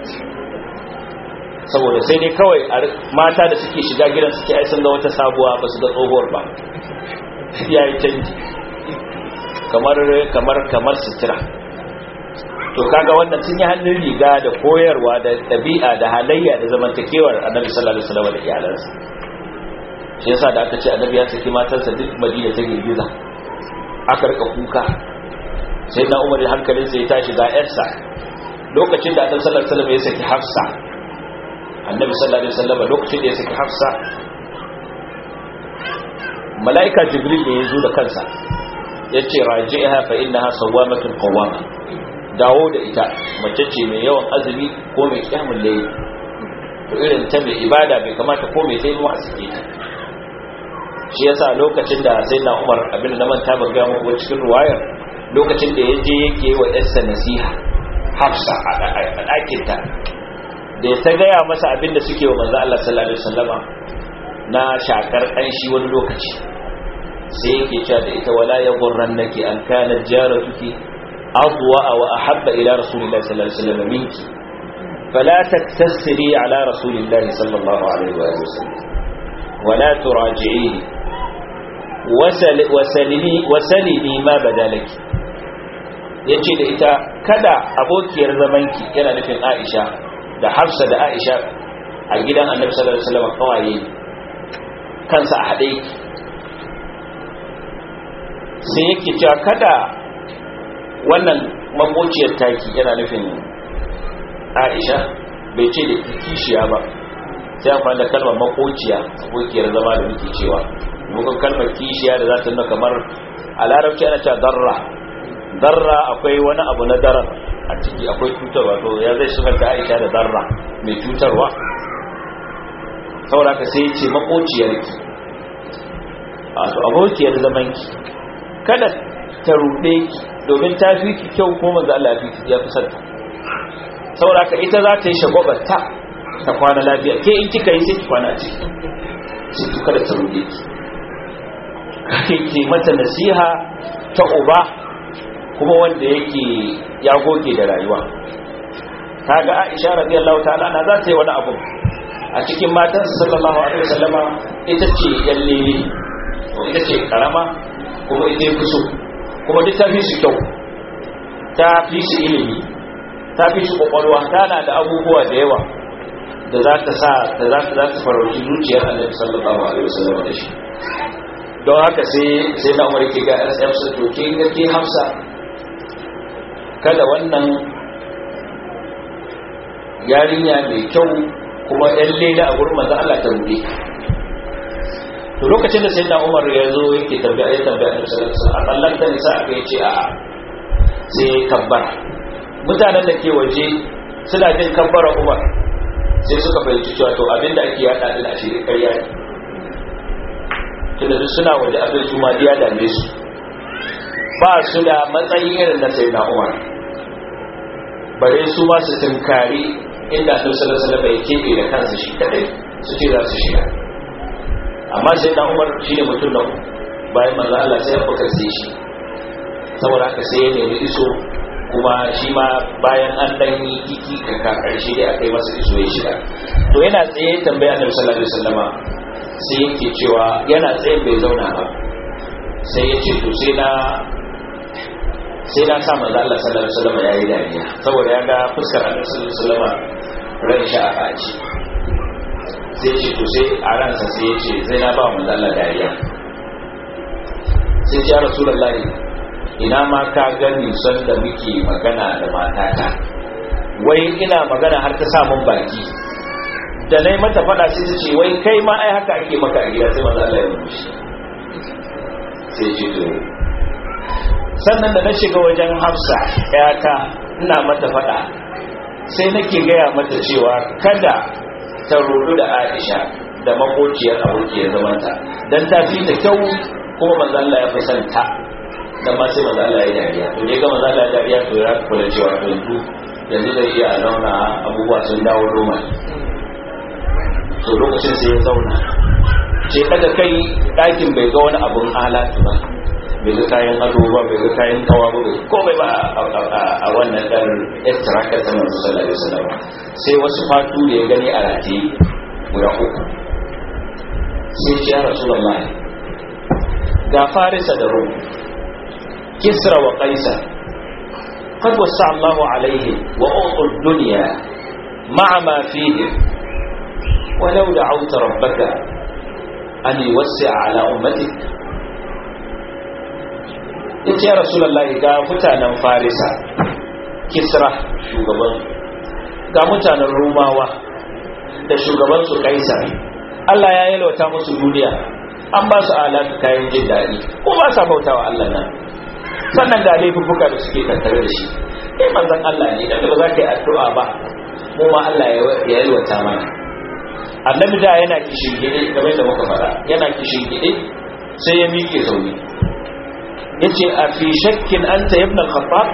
saboda sai dai kawai mata da suke shiga gidan suke ai sun ga wata sabuwa ba su ga tsohuwar ba ya yi canji kamar kamar kamar sutura to kaga wannan sun yi hannun riga da koyarwa da ɗabi'a da halayya da zamantakewar annabi sallallahu alaihi wasallam da iyalansa shi yasa da aka ce annabi ya saki matarsa duk madina ta girgiza aka rika kuka sai na umar hankalin sai ya tashi ga yarsa lokacin da annabi sallallahu alaihi wasallam ya saki hafsa annabi sallallahu alaihi wasallam lokacin da ya saki hafsa malaika jibril ne ya zo da kansa yace raji'ha fa innaha sawamatun qawama dawo da ita mace ce mai yawan azumi ko mai kyamun layli to irin ta mai ibada bai kamata ko mai taimu a sake ta shi yasa lokacin da sai na umar abin da na manta ban gaya muku cikin ruwayar lokacin da ya je yake wa yarsa nasiha hafsa a ɗakinta da ya ta gaya masa abin da suke wa manzo Allah sallallahu alaihi wasallama na shakar ƙanshi wani lokaci sai yake cewa da ita wala ya gurrannaki an kana jaratuki adwa wa ahabba ila rasulillahi sallallahu alaihi wasallam minki فلا تكتسري على رسول الله صلى الله عليه وآله وسلم ولا تراجعيه وسل وسلني وسلني ما بدا لك yace da ita kada abokiyar zamanki yana nufin Aisha da Hafsa da Aisha a gidan Annabi sallallahu alaihi wasallam kawaye kansa a hade yake sai yake cewa kada wannan makociyar taki yana nufin aisha bai ce da kishiya ba sai amfani da kalmar makociya abokiyar zama da muke cewa muka kalmar kishiya da za ta nuna kamar a larabci ana cewa darra darra akwai wani abu na darar a ciki akwai cutarwa to ya zai shigar da aisha da darra mai cutarwa saboda ka sai ce makociyarki wato abokiyar zamanki kada ta ruɗe ki domin ta fi ki kyau ko manzo Allah ya fi sarta saboda ka ita za ta yi shagwabarta ta kwana lafiya ke in kika yi sai ki kwana a ciki sai ki kada ta ruɗe ki kake ke mata nasiha ta uba kuma wanda yake ya goge da rayuwa kaga Aisha radiyallahu ta'ala na za ta yi wani abu a cikin matan sallallahu alaihi wasallama ita ce yan lele ita ce karama kuma ita fi so kuma duk ta fi su kyau ta fi su ilimi ta fi su kwakwalwa tana da abubuwa da yawa da za ta sa da za ta za ta farauci zuciyar annabi sallallahu alaihi wasallam da shi don haka sai sai na umar ke ga Hafsa to ke ga ke Hafsa kada wannan yarinya mai kyau kuma yan leda a gurin manzo Allah ta rubi to lokacin da sayyidina Umar ya zo yake tambaya ya tambaya Annabi sallallahu alaihi wasallam Allah ta nisa aka yace a sai kabbara mutanen da ke waje suna jin kabbara Umar sai suka fahimci cewa to abinda ake yada din a shirin ƙarya ne tunda suna waje abin su ma ya dame su ba su da matsayi irin na sayyidina Umar bare su ma su tunkari inda Annabi sallallahu alaihi wasallam ya kebe da kansa shi kadai su ce za su shiga amma sai dan Umar shine mutum na bayan manzo Allah sai ya bukar sai shi saboda haka sai ya nemi iso kuma shi ma bayan an dan yi kiki kaka karshe da aka yi masa iso ya shiga to yana tsaye tambaya Annabi sallallahu alaihi wasallama sai yake cewa yana tsaye bai zauna ba sai ya ce to sai na sai na sa manzo Allah sallallahu alaihi wasallama yayi dariya saboda ya ga fuskar Annabi sallallahu alaihi wasallama ran shi a faci sai ce to sai a ransa sai ya ce zai na ba mu Allah dariya sai ya rasulullahi ina ma ka gani san da muke magana da matata wai ina magana har ta sa mun baki da nayi mata fada sai ta ce wai kai ma ai haka ake maka a gida sai manzo Allah ya rubushi sai ce to sannan da na shiga wajen Hafsa ƴata ina mata fada sai nake gaya mata cewa kada ta rudu da Aisha da makociyar abokiyar zamanta dan ta fi ta kyau kuma manzo Allah ya fi son ta dan ma sai manzo Allah ya dariya to ne ga manzo Allah ya dariya to ya kula cewa to yanzu yanzu zai iya zauna abubuwa sun dawo roma to lokacin sai ya zauna ce daga kai ɗakin bai ga wani abun alatu ba bai ga kayan ado ba bai ga kayan kawa ba bai komai ba a wannan dan extractor ta manzo sallallahu alaihi wasallam sai wasu fatu da ya gani a rataye guda uku sai ce ya rasulullah ga farisa da rum kisra wa qaisar قد وسع الله عليهم وأعطوا الدنيا مع ما فيهم ولو دعوت ربك أن يوسع على أمتك ya ce rasulullahi ga mutanen farisa kisra shugaban ga mutanen rumawa da shugaban su kaisar Allah ya yalwata musu duniya an ba su alatu kayan jin daɗi ko ba sa bautawa Allah nan sannan ga laifuffuka da suke tattare da shi kai manzon Allah ne da ba za ka yi addu'a ba mu ma Allah ya yalwata mana annabi da yana kishin gide game da muka fara yana kishin gide sai ya miƙe zaune yace a fi shakkin anta ibn al-khattab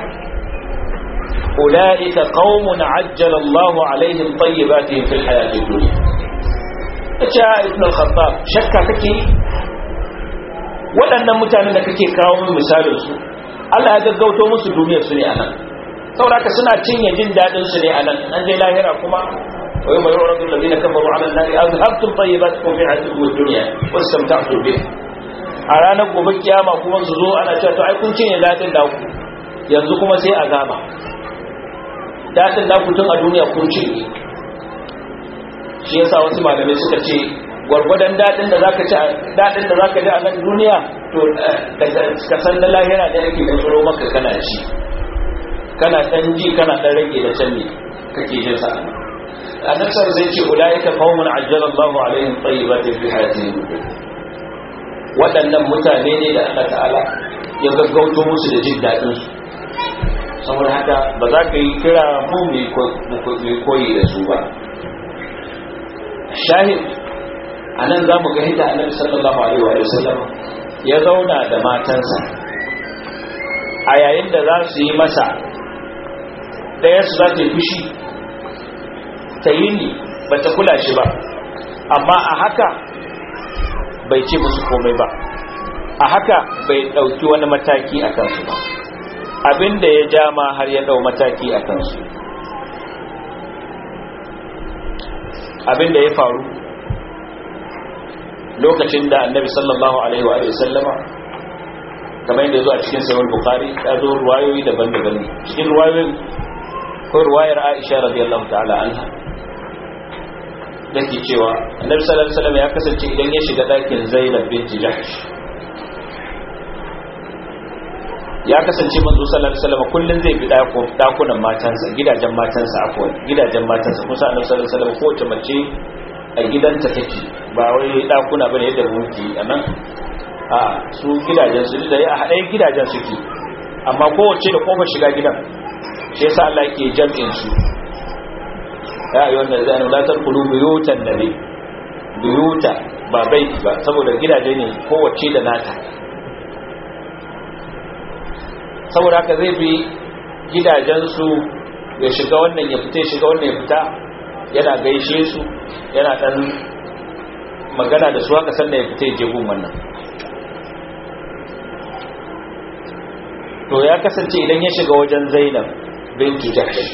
ulaika qaumun ajjala Allahu alaihim tayyibatihim fil hayati dunya yace ibn al-khattab shakka kake waɗannan mutanen da kake kawo min misalin su Allah ya gaggauto musu duniyar su ne anan saboda suna cinye jin dadin su ne anan an je lahira kuma ويوم يعرض الذين كفروا على النار أذهبتم طيباتكم في حياتكم الدنيا واستمتعتم به a ranar gobe kiyama kuma su zo ana cewa to ai kun cinye datin da ku yanzu kuma sai a gama datin da ku tun a duniya kun cinye shi yasa wasu malamai suka ce gwargwadon daɗin da zaka ci daɗin da zaka ji a nan duniya to ka san na lahira da yake tsoro maka kana ci kana dan ji kana dan rage da can ne kake jin sa annabsar zai ce ulaika qaumun ajjala Allahu alaihim tayyibatin fi hayatihim waɗannan mutane ne da Allah ta'ala ya gaggauto musu da jin daɗin su saboda haka ba za ka yi kira mu mai koyi da su ba shahid a nan za mu ga hita annabi sallallahu alaihi wa sallam ya zauna da matansa a yayin da za su yi masa ɗaya su za ta yi fushi ta yi ni ba ta kula shi ba amma a haka bai ce musu komai ba a haka bai ɗauki wani mataki a kansu ba abinda ya ja ma har ya ɗau mataki a kansu abinda ya faru lokacin da annabi sallallahu alaihi wa sallama kamar yadda ya zo a cikin sayar bukari ya zo ruwayoyi daban-daban ne cikin ruwayoyin ko ruwayar aisha radiyallahu ta'ala anha da ke cewa annabi sallallahu alaihi wasallam ya kasance idan ya shiga dakin zainab binti jahsh ya kasance manzo sallallahu alaihi wasallam kullun zai bi dakunan matansa gidajen matansa afwan gidajen matansa kusa annabi sallallahu alaihi wasallam kowace mace a gidanta take ba wai dakuna bane yadda muke anan a su gidajen su da a haɗe gidajen suke amma kowace da kofar shiga gidan shi yasa Allah yake jam'in su ya ayyuhan ladina la tadkhulu buyutan nabi buyuta ba baiti ba saboda gidaje ne kowace da nata saboda haka zai bi gidajensu ya shiga wannan ya fita ya shiga wannan ya fita yana gaishe su yana dan magana da su haka sannan ya fita ya je gun wannan to ya kasance idan ya shiga wajen zainab bintu jahsh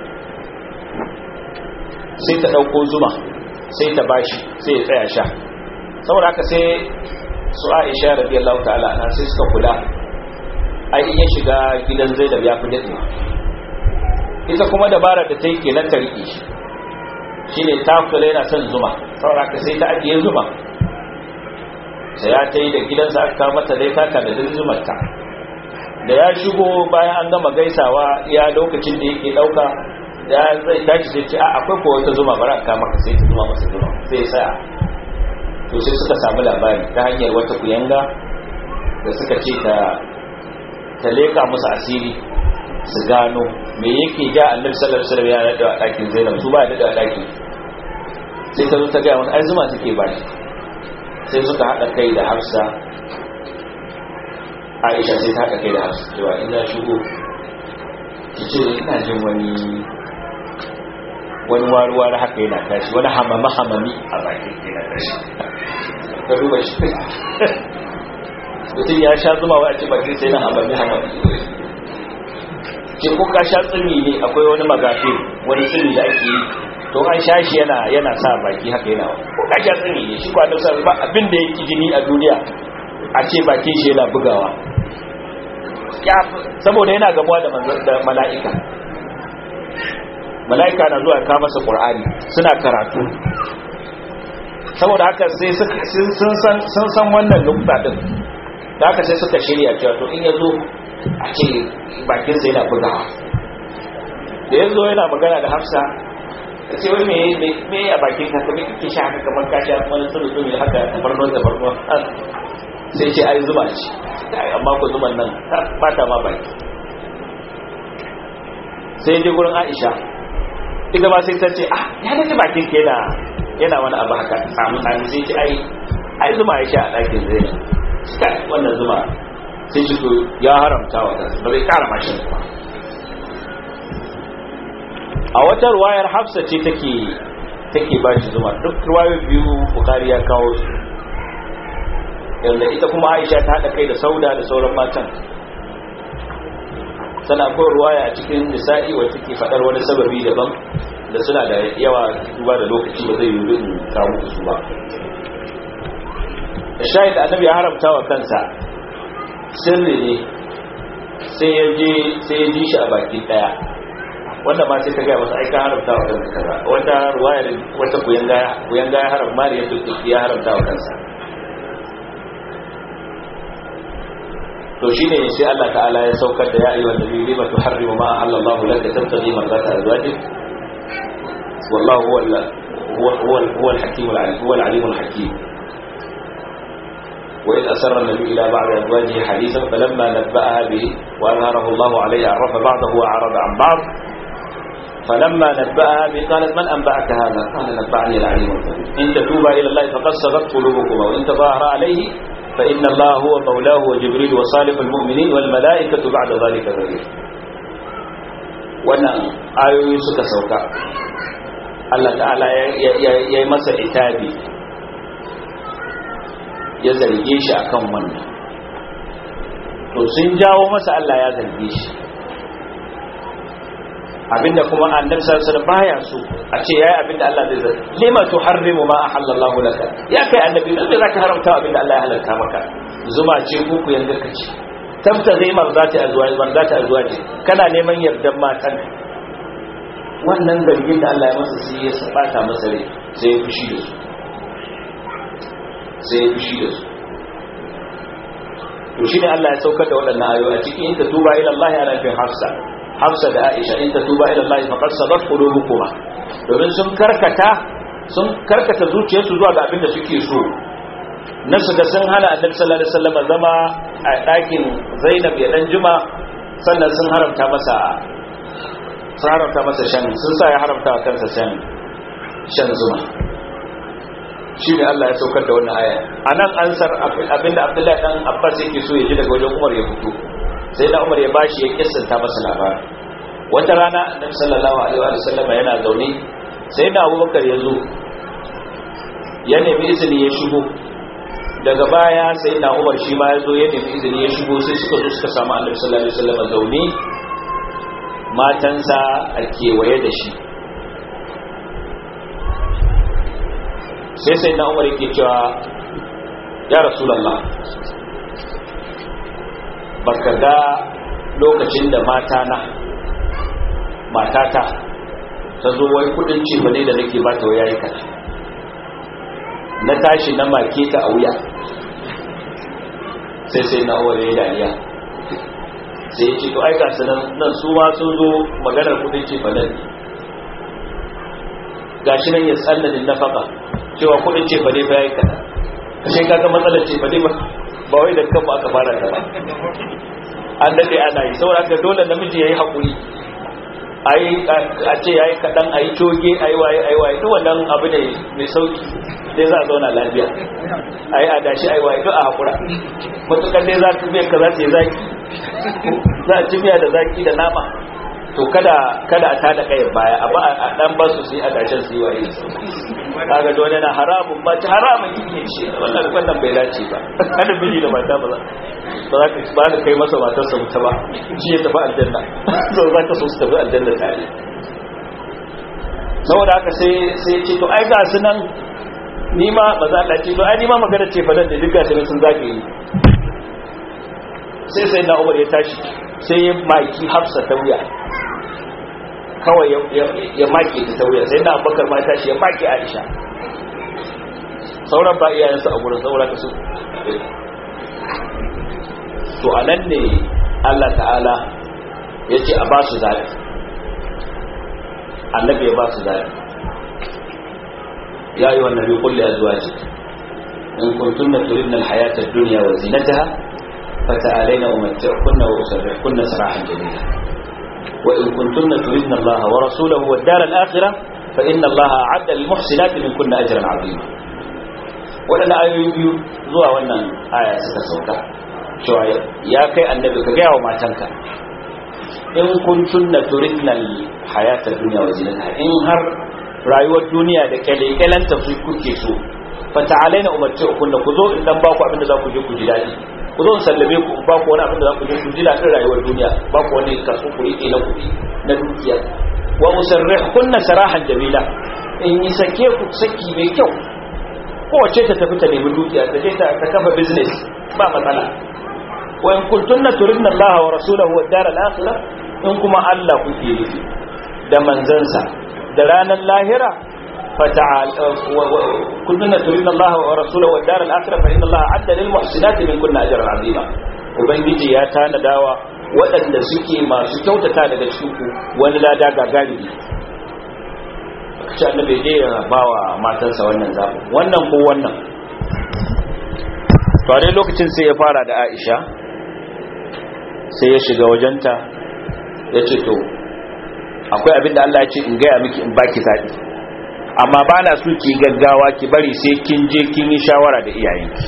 sai ta dauko zuma sai ta bashi sai ya tsaya sha saboda haka sai su aisha radiyallahu ta'ala ana sai suka kula ai in ya shiga gidan zainab ya fi daɗewa ita kuma dabarar da ta yi kenan ta riƙe shi shine ta kula yana son zuma saboda haka sai ta ajiye zuma sai ya ta yi da gidansa aka kawo mata dai taka da duk zumarta da ya shigo bayan an gama gaisawa ya lokacin da yake ɗauka da zai tashi sai ce a akwai ko wata zuma bara ka maka sai ta zuma masa zuma sai ya saya to sai suka samu labari ta hanyar wata kuyanga da suka ce ta ta leka musu asiri su gano me yake ja annabi sallallahu alaihi wasallam ya nada a dakin Zainab su ba ya nada a dakin sai ta zo ta ga wani ai zuma take ba sai suka hada kai da Hafsa Aisha sai ta hada kai da Hafsa cewa ina shigo ki ce ina jin wani wani waruwar haka yana tashi wani hamama hamami a baki yana tashi ka duba shi mutum ya sha zuma wa a ci baki sai na hamami hamami ce ko ka sha tsimi ne akwai wani magafi wani tsimi da ake yi to an sha shi yana yana sa baki haka yana ko ka sha tsimi ne shi kwanan sa ba abin da yake jini a duniya a ce bakin shi yana bugawa saboda yana gamuwa da mala'ika mala'ika na zuwa ka masa qur'ani suna karatu saboda haka sai sun san wannan nukta din da haka sai suka shirya cewa to in ya zo a ce bakinsa yana bugawa da ya zo yana magana da hafsa ta ce wai me me a bakin ka kuma kike sha haka kamar ka sha wani tsuru tsuru haka tabarnon tabarnon sai ce ai zuma ce amma ko zuman nan ta bata ma baki sai je gurin Aisha ita ba sai ta ce ah ya dace bakin ke yana yana wani abu haka samu sami sai ce ai ai zuma ya sha a ɗakin zai kai wannan zuma sai shi ya haramta wa kansa ba zai kara mashin ba a wata ruwayar hafsa ce take take ba shi zuma duk ruwayar biyu bukari ya kawo su yanda ita kuma aisha ta haɗa kai da sauda da sauran matan sana ko ruwaya a cikin nisa'i wacce take faɗar wani sababi daban da suna da yawa duba da lokaci ba zai yi in kawo su ba shahid annabi ya haramta wa kansa sirri ne sai ya je sai ya ji shi a baki daya wanda ma sai ta gaya masa aika haramta wa kansa kaza wata ruwaya da wata kuyan gaya kuyan gaya haram mali ya tuki ya haramta wa kansa to shine sai Allah ta'ala ya saukar da ya ayyuhan nabi lima tuharrimu ma ahallallahu laka tabtaghi mardata azwajik wallahu huwa huwa huwa al-hakim al-alim huwa al-alim al-hakim وإذ أسر النبي إلى بعض أزواجه حديثا فلما نبأها به وأظهره الله عليه عرف بعضه وأعرض عن بعض فلما نبأها به قالت من أنبأك هذا قال نبأني العليم الخبير إن تتوبا إلى الله فقد صغت قلوبكما وإن تظاهر عليه فإن الله هو مولاه وجبريل وصالح المؤمنين والملائكة بعد ذلك ظهير wannan ayoyi suka sauka Allah ta'ala ya yi masa itabi ya zarge shi akan wannan to sun jawo masa Allah ya zarge shi abinda kuma annabi sallallahu alaihi wasallam baya so a ce yayi abinda Allah zai zarge lima tuharrimu ma ahallallahu laka ya kai annabi dan da zaka haramta abinda Allah ya halalta maka zuma ce ko ku yanga kace tabtaghi marzati azwaji marzati azwaji kana neman yardan matan wannan zargin da Allah ya masa sai ya sabata masa rai sai ya fushi da su sai ya fushi da su to shine Allah ya saukar da waɗannan ayoyi a cikin in tuba ila Allah ana fi Hafsa Hafsa da Aisha in tuba ila Allah faqad sabat qulubukuma domin sun karkata sun karkata zuciyarsu zuwa ga abin da suke so na su ga sun hana Annabi sallallahu alaihi wasallam zama a ɗakin Zainab ya dan juma sannan sun haramta masa sun haramta masa shan sun sa ya haramta wa kansa shan shan zuma shi ne Allah ya saukar da wannan aya a nan ansar abinda abdullahi dan abbas yake so ya ji daga wajen umar ya fito sai da umar ya bashi ya kissanta masa labari wata rana annabi sallallahu alaihi wa sallam yana zaune sai da abubakar ya zo ya nemi izini ya shigo daga baya sai na umar shi ma ya zo ya nemi izini ya shigo sai suka zo suka samu annabi sallallahu alaihi wa sallam zaune matansa a kewaye da shi sai sai na umar yake cewa ya rasulallah baka ga lokacin da mata na matata ta zo wai kudin ce bane da nake ba ta waya yi na tashi na make ta a wuya sai sai na umar ya yi dariya sai ya ce to aika su nan su ma sun zo maganar kudin ce bane gashi nan ya tsallanin nafaka cewa kudin ce bane ba yayi kada kashe kaga matsalar ce bane ba ba wai da kanmu aka fara ta ba an dade ana yi saboda haka dole namiji yayi hakuri ayi a ce yayi kadan ayi coge ayi waye ayi waye duk wannan abu ne mai sauki dai za a zauna lafiya ayi adashi ayi waye duk a hakura mutukar dai za ka biya ka za ta yi zaki za a ci miya da zaki da nama to kada kada a tada kai baya a ba a dan basu su yi a dashen su yi waye kaga dole na haramun ba ta haramun yake ce wannan wannan bai dace ba kada miji da mata ba za ba za ka ba da kai masa matar sa mutu ba shi ya tafi aljanna to za ka so su tafi aljanna tare saboda haka sai sai ce to ai ga su nan ni ma ba za Allah ce to ai ni ma magana ce fa da duk ga sun zage yi sai sai na Umar ya tashi sai ya maki Hafsa ta wuya kawai ya maki ta ta wuya sai na Abubakar ma tashi ya maki Aisha sauran ba iyayensu a gurin saboda ka su to anan ne Allah ta'ala ya ce a ba su zaɓi annabi ya ba su zaɓi ya yi wannan bi kulli azwaji in kuntunna turidna alhayata ad-dunya wa zinataha fata'alayna umatti'kunna wa usarrihkunna sarahan jamila wa in kuntunna turidna Allah wa rasulahu wad dar al-akhirah fa inna Allah a'adda lil muhsinati minkunna ajran 'azima wadannan ayoyi biyu zuwa wannan aya suka sauka cewa ya kai annabi ka gaya wa matanka in kuntunna turidna hayata dunya wa zinataha in har rayuwar duniya da kyalekyalanta su kuke so fa ta'alaina umarci kunna ku zo in dan ba ku abin da za ku je ku ji dadi ku zo in sallame ku in ba ku wani abin da za ku je ku ji dadin rayuwar duniya ba ku wani kaso ku rike na kuɗi na dukiya wa musarrihkunna sarahan jamila in yi sake ku saki mai kyau kowace ta tafi ta nemi dukiya ta je ta kafa business ba matsala wa in kuntunna turidna Allah wa rasulahu wad dar al-akhirah in kuma Allah kuke nufi da manzansa da ranar lahira fata'al kuntunna turidna Allah wa rasulahu wad dar al-akhirah fa inna Allah adda lil muhsinati min kunna ajran azima ubangiji ya tanadawa waɗanda suke masu kyautata daga cikin ku wani lada gagarumi kace annabi je ya bawa matansa wannan zabi wannan ko wannan to a dai lokacin sai ya fara da Aisha sai ya shiga wajenta ya ce to akwai abinda Allah ya ce in gaya miki in baki zaɓi amma ba na so ki gaggawa ki bari sai kin je kin yi shawara da iyayenki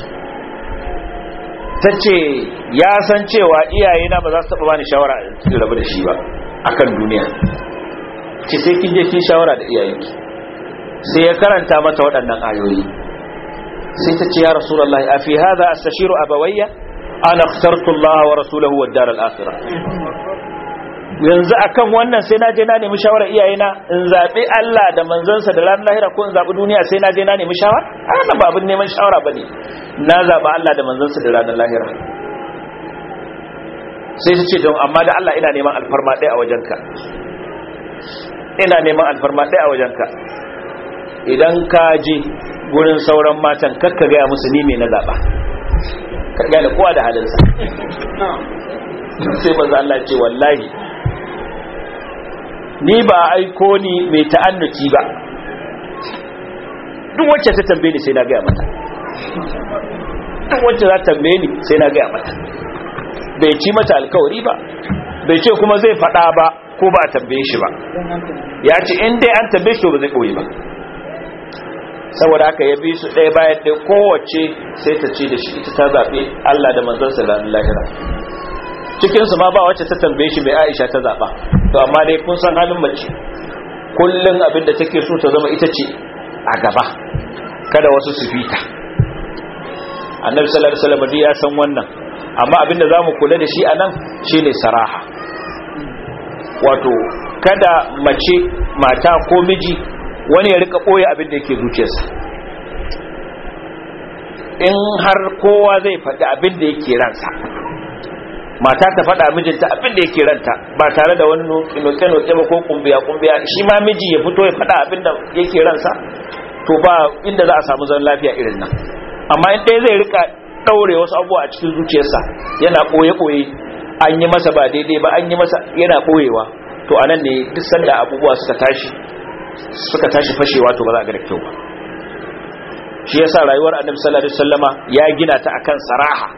ta ce ya san cewa iyayena ba za su taɓa bani shawara in rabu da shi ba akan duniya ce sai kin je kin shawara da iyayenki sai ya karanta mata waɗannan ayoyi sai ta ce ya rasulullahi a fi hadha astashiru abawayya ana ikhtartu Allah wa rasulahu wad dar al-akhirah yanzu akan wannan sai na je na nemi shawara iyayena in zabi Allah da manzansa da ranar lahira ko in zabi duniya sai na je na nemi shawara ana ba abin neman shawara bane na zaba Allah da manzansa da ranar lahira sai ta ce don amma da Allah ina neman alfarma ɗaya a wajenka ina neman alfarma ɗaya a wajenka idan ka je gurin sauran matan kakka gaya musu ni me na zaba ka gane kowa da halinsa sai manzo Allah ce wallahi ni ba aiko ni mai ta'annuci ba duk wacce ta tambaye ni sai na gaya mata duk wacce za ta tambaye ni sai na gaya mata bai ci mata alkawari ba bai ce kuma zai faɗa ba ko ba a tambaye shi ba ya ce in dai an tambaye shi ba zai ɓoye ba saboda haka ya bi su ɗaya bayan ɗaya kowace sai ta ce da shi ita ta zaɓe Allah da manzansa ranar lahira cikinsu ma ba wacce ta tambaye shi mai aisha ta zaɓa to amma dai kun san halin mace kullum abin da take so ta zama ita ce a gaba kada wasu su fita annabi sallallahu alaihi wasallam ya san wannan amma abin da zamu kula da shi anan shine saraha wato kada mace mata ko miji wani ya rika boye abin da yake zuciyarsa in har kowa zai faɗi abin da yake ransa mata ta faɗa mijinta abin da yake ranta ba tare da wani noke-noke ba ko kumbiya-kumbiya shi ma miji ya fito ya faɗa abin da yake ransa to ba inda za a samu zan lafiya irin nan amma in ɗaya zai rika ɗaure wasu abubuwa a cikin zuciyarsa yana ɓoye-ɓoye an yi masa ba daidai ba an yi masa yana ɓoyewa to a nan ne duk sanda abubuwa suka tashi suka tashi fashewa to ba za a ga da kyau ba shi yasa rayuwar annabi sallallahu alaihi wasallama ya gina ta akan saraha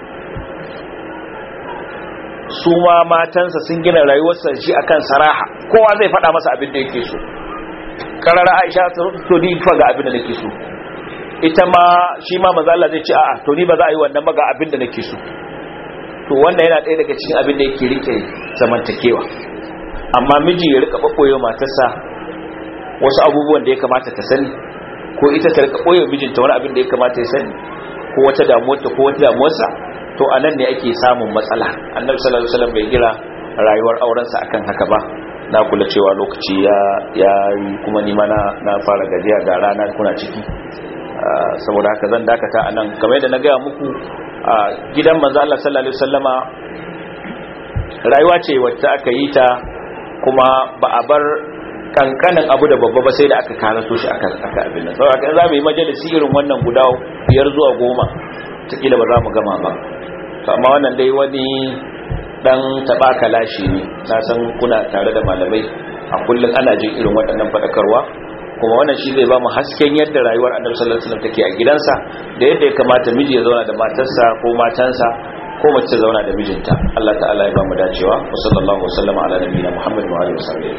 su ma matansa sun gina rayuwarsa shi akan saraha kowa zai faɗa masa abin da yake so karara aisha ta to ni fa ga abin da nake so ita ma shi ma manzo Allah zai ce a'a to ni ba za a yi wannan ba ga abin da nake so to wannan yana ɗaya daga cikin abin da yake rike zamantakewa amma miji ya rika babboye matarsa wasu abubuwan da ya kamata ta sani ko ita ta rika boye mijinta wani abin da ya kamata ya sani ko wata damuwarta ko wata damuwarsa to a nan ne ake samun matsala annabi sallallahu alaihi wasallam bai gira rayuwar aurensa akan haka ba na kula cewa lokaci ya ya kuma ni mana na fara gajiya ga rana kuna ciki saboda haka zan dakata anan kamar yadda na gaya muku a gidan manzo Allah sallallahu alaihi wasallama rayuwa ce wacce aka yi ta kuma ba a bar kankanin abu da babba ba sai da aka karaso shi aka aka abin nan saboda kan za mu yi majalisi irin wannan guda biyar zuwa goma takila ba za mu gama ba to amma wannan dai wani dan taba kalashi ne na san kuna tare da malamai a kullum ana jin irin waɗannan faɗakarwa kuma wannan shi zai ba mu hasken yadda rayuwar annabi sallallahu alaihi wasallam take a gidansa da yadda ya kamata miji ya zauna da matarsa ko matansa ko mace ta zauna da mijinta Allah ta'ala ya ba mu dacewa wa sallallahu wa sallama ala nabiyina Muhammad wa alihi wasallam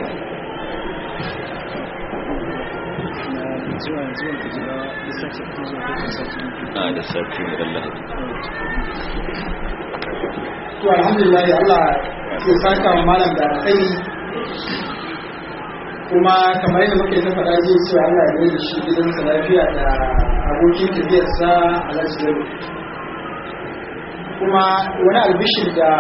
a da sati da Allah to alhamdulillah Allah ya saka wa malam da kai kuma kamar yadda muke ta faɗa zai cewa Allah ya da shi gidansa lafiya da abokin tafiyarsa a lafiyar kuma wani albishir da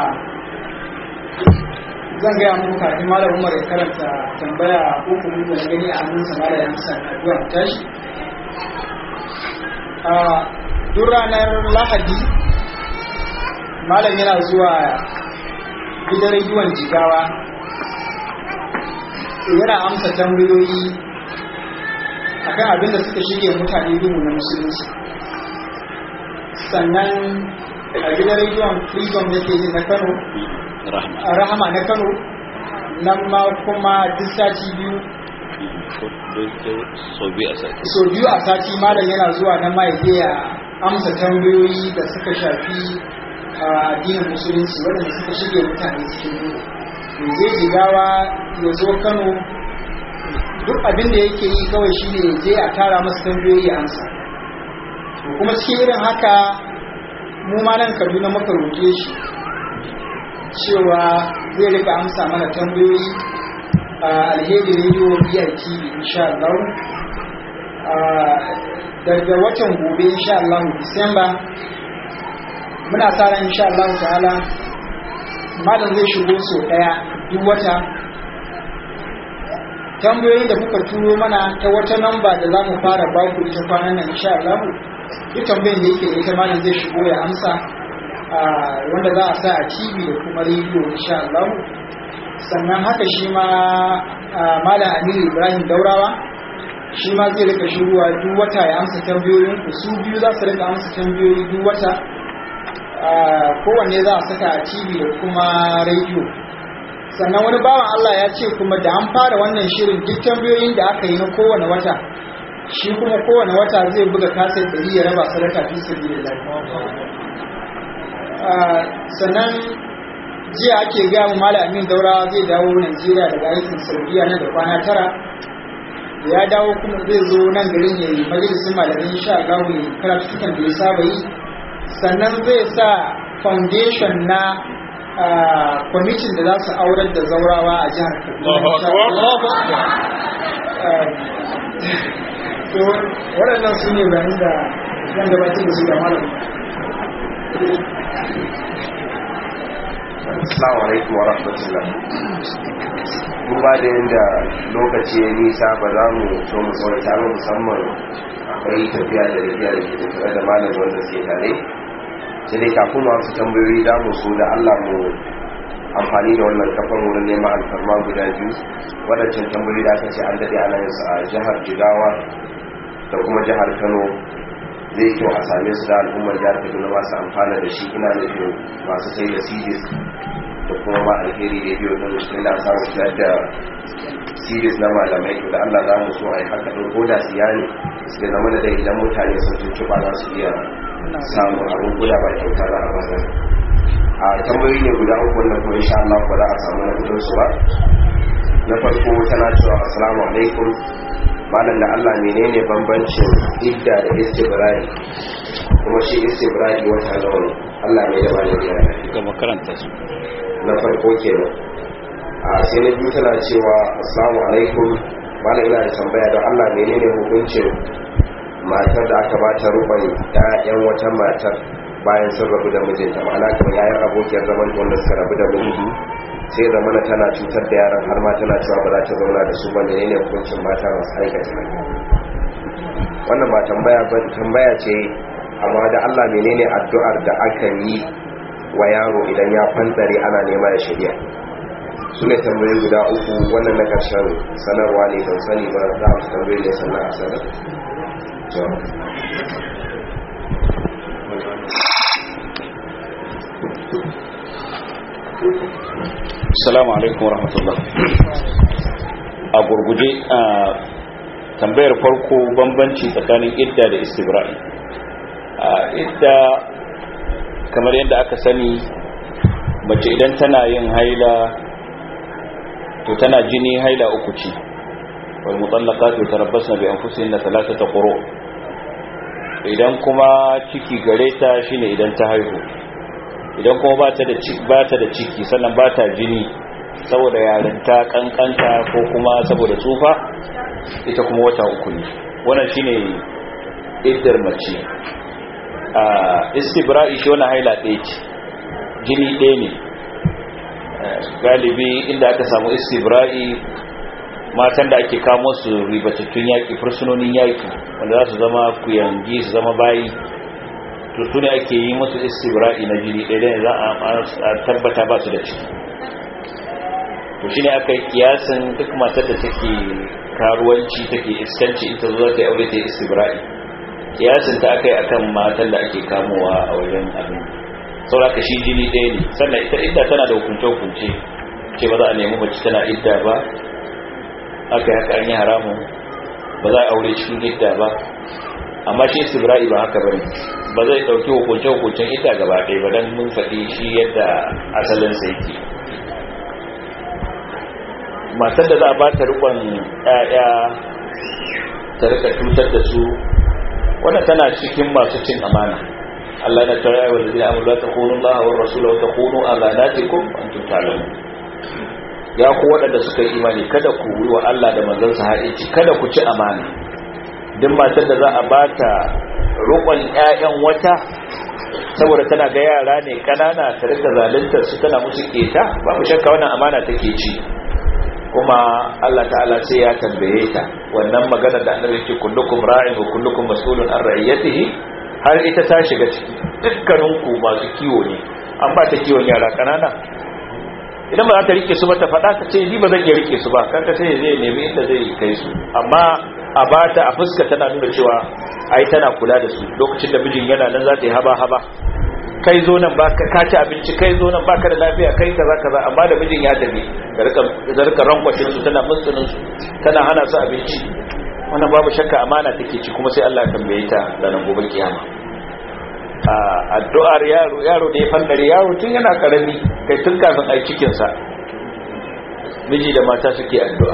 zan gaya muku kafin malam Umar ya karanta tambaya ko kuma da gani a hannunsa malam ya sa addu'a tashi a duk ranar Lahadi malam yana zuwa gidan rediyon jigawa yana amsa tambayoyi akan abin da suka shirya mutane duhu na musulunci sannan a gidan rediyon freedom da ke na kano a rahama na kano nan ma kuma duk sati biyu so biyu a sati malam yana zuwa nan ma ya amsa tambayoyi da suka shafi addinin musulunci waɗanda suka shirya mutane cikin duhu ya je jigawa ya zo kano duk abin da yake yi kawai shi ne je a tara masa tambayoyi ya amsa kuma cikin irin haka mu ma nan kaduna muka roƙe shi cewa zai rika amsa mana tambayoyi a alheri radio biyar tv insha Allah daga watan gobe insha Allah disamba muna sa ran insha Allah ta'ala malam zai shigo so daya duk wata tambayoyin da kuka turo mana ta wata namba da za mu fara baku ita kwanan nan insha Allah duk tambayin da yake da ita malam zai shigo ya amsa wanda za a sa a TV da kuma rediyo insha Allah sannan haka shi ma malam Aminu Ibrahim Daurawa shi ma zai rika shigowa duk wata ya amsa tambayoyin ku su biyu za su rika amsa tambayoyi duk wata kowanne za a saka a TV da kuma rediyo sannan wani bawan Allah ya ce kuma da an fara wannan shirin duk tambayoyin da aka yi na kowane wata shi kuma kowane wata zai buga kasar ɗari ya raba sadaka fi sabilillah sannan jiya ake gaya mu Malam Amin Daura zai dawo Najeriya daga aikin Saudiya nan da kwana tara ya dawo kuma zai zo nan garin ya yi majalisun malamin insha Allah ya karatukan da ya saba yi sannan zai sa foundation na kwamitin da za su aurar da zaurawa a jihar Kaduna. waɗannan su ne bayan da zan gabatar da su da malam. Assalamu alaikum wa rahmatullah. Duba da yadda lokaci ya nisa ba za mu so mu tsawaita ba musamman akwai tafiya da tafiya da ke tattare da malam wanda suke tare. sai dai kafin masu tambayoyi da mu so da Allah mu amfani da wannan kafar wurin neman alfarma guda biyu wadancan tambayoyi da aka ce an daɗe ana yin su a jihar Jigawa da kuma jihar Kano zai kyau a same su da al'ummar jihar Kaduna masu amfana da shi ina nufin masu sai da CDs da kuma ma alheri rediyo din ina samun fitar da CDs na malamai da Allah za mu so a yi haka ɗin ko da siya ne su zama da dai idan mutane sun tuntuɓa za su iya samun abin kula ba kyauta za a bazar a tambayoyi ne guda uku wanda kuma insha Allah ba za a samu na kudin su ba na farko tana cewa assalamu alaikum malam da Allah menene bambancin idda da istibrai kuma shi istibrai wata nawa ne Allah ne da malami ya ga makaranta su na farko kenan a sai na biyu tana cewa assalamu alaikum malam ina da tambaya don Allah menene hukuncin matar da aka bata ruban ƴaƴan wata matar bayan sun rabu da mijinta ma'ana kamar yayin abokiyar zaman wanda suka rabu da miji sai zamana tana cutar da yaran har ma tana cewa ba za ta zauna da su ba ne ne hukuncin mata masu aikata nan wannan ba tambaya ba tambaya ce amma da Allah menene addu'ar da aka yi wa yaro idan ya fantsare ana nema ya shirya su ne tambayoyi guda uku wannan na karshen sanarwa ne ban sani ba za a tambayi ne sannan a sanar Assalamu alaikum warahmatullah. A gurguje a tambayar farko bambanci tsakanin idda da istibra'i. A idda kamar yadda aka sani mace idan tana yin haila to tana jini haila uku ce. Wal mutallaqatu tarabbasna bi anfusihinna thalathata quru. Idan kuma ciki gare ta shine idan ta haihu. idan kuma ba ta da ciki ba ta da ciki sannan ba ta jini saboda yarinta kankanta ko kuma saboda tsufa ita kuma wata uku ne wannan shine iddar mace a istibra'i shi wannan haila ɗaya ce jini ɗaya ne galibi inda aka samu istibra'i matan da ake kamo su ribatattun yaƙi fursunonin yaƙi wanda za su zama kuyangi su zama bayi to su ne ake yi musu istibra'i na jini ɗaya za a tabbata ba su da ciki to shi ne aka yi kiyasin duk matar da take karuwanci take iskanci ita zuwa ta aure ta yi istibra'i kiyasin ta aka yi akan matan da ake kamowa a wajen abin sauraka shi jini ɗaya ne sannan ita idda tana da hukunce-hukunce ce ba za a nemi mace tana idda ba aka yi haka an yi haramun ba za a aure cikin idda ba amma shi istibra'i ba haka bane ba zai dauki hukuncin hukuncin ita gaba ɗaya ba dan mun faɗi shi yadda asalin sa yake matar da za a ba ta rikon ƴaƴa ta rika cutar da su wannan tana cikin masu cin amana Allah na tara wa ladina amanu la takunu Allah wa rasulahu wa takunu amanatikum antum ta'lamun ya ku waɗanda suka yi imani kada ku yi wa Allah da manzon sa haɗinci kada ku ci amana duk matar da za a bata roƙon ƴaƴan wata saboda tana ga yara ne kanana ta rika zaluntar su tana musu keta babu shakka wannan amana take ci kuma Allah ta'ala sai ya tambaye ta wannan magana da annabi yake kullukum ra'in wa kullukum mas'ulun an ra'iyatihi har ita ta shiga ciki dukkanin ku masu kiwo ne an ba ta kiwon yara kanana idan ba za ta rike su ba ta faɗa ta ce ni ba zan iya rike su ba kanka sai zai nemi inda zai kai su amma a bata a fuska tana nuna cewa ai tana kula da su lokacin da mijin yana nan za ta yi haba haba kai zo nan baka ka ci abinci kai zo nan baka da lafiya kai kaza kaza amma da mijin ya tafi da rika da rika rankwashin su tana mutsunin su tana hana su abinci wannan babu shakka amana take ci kuma sai Allah ya tambaye ta ranar gobe kiyama a addu'ar yaro yaro da ya fandare yaro tun yana karami kai tun kafin ai cikin sa miji da mata suke addu'a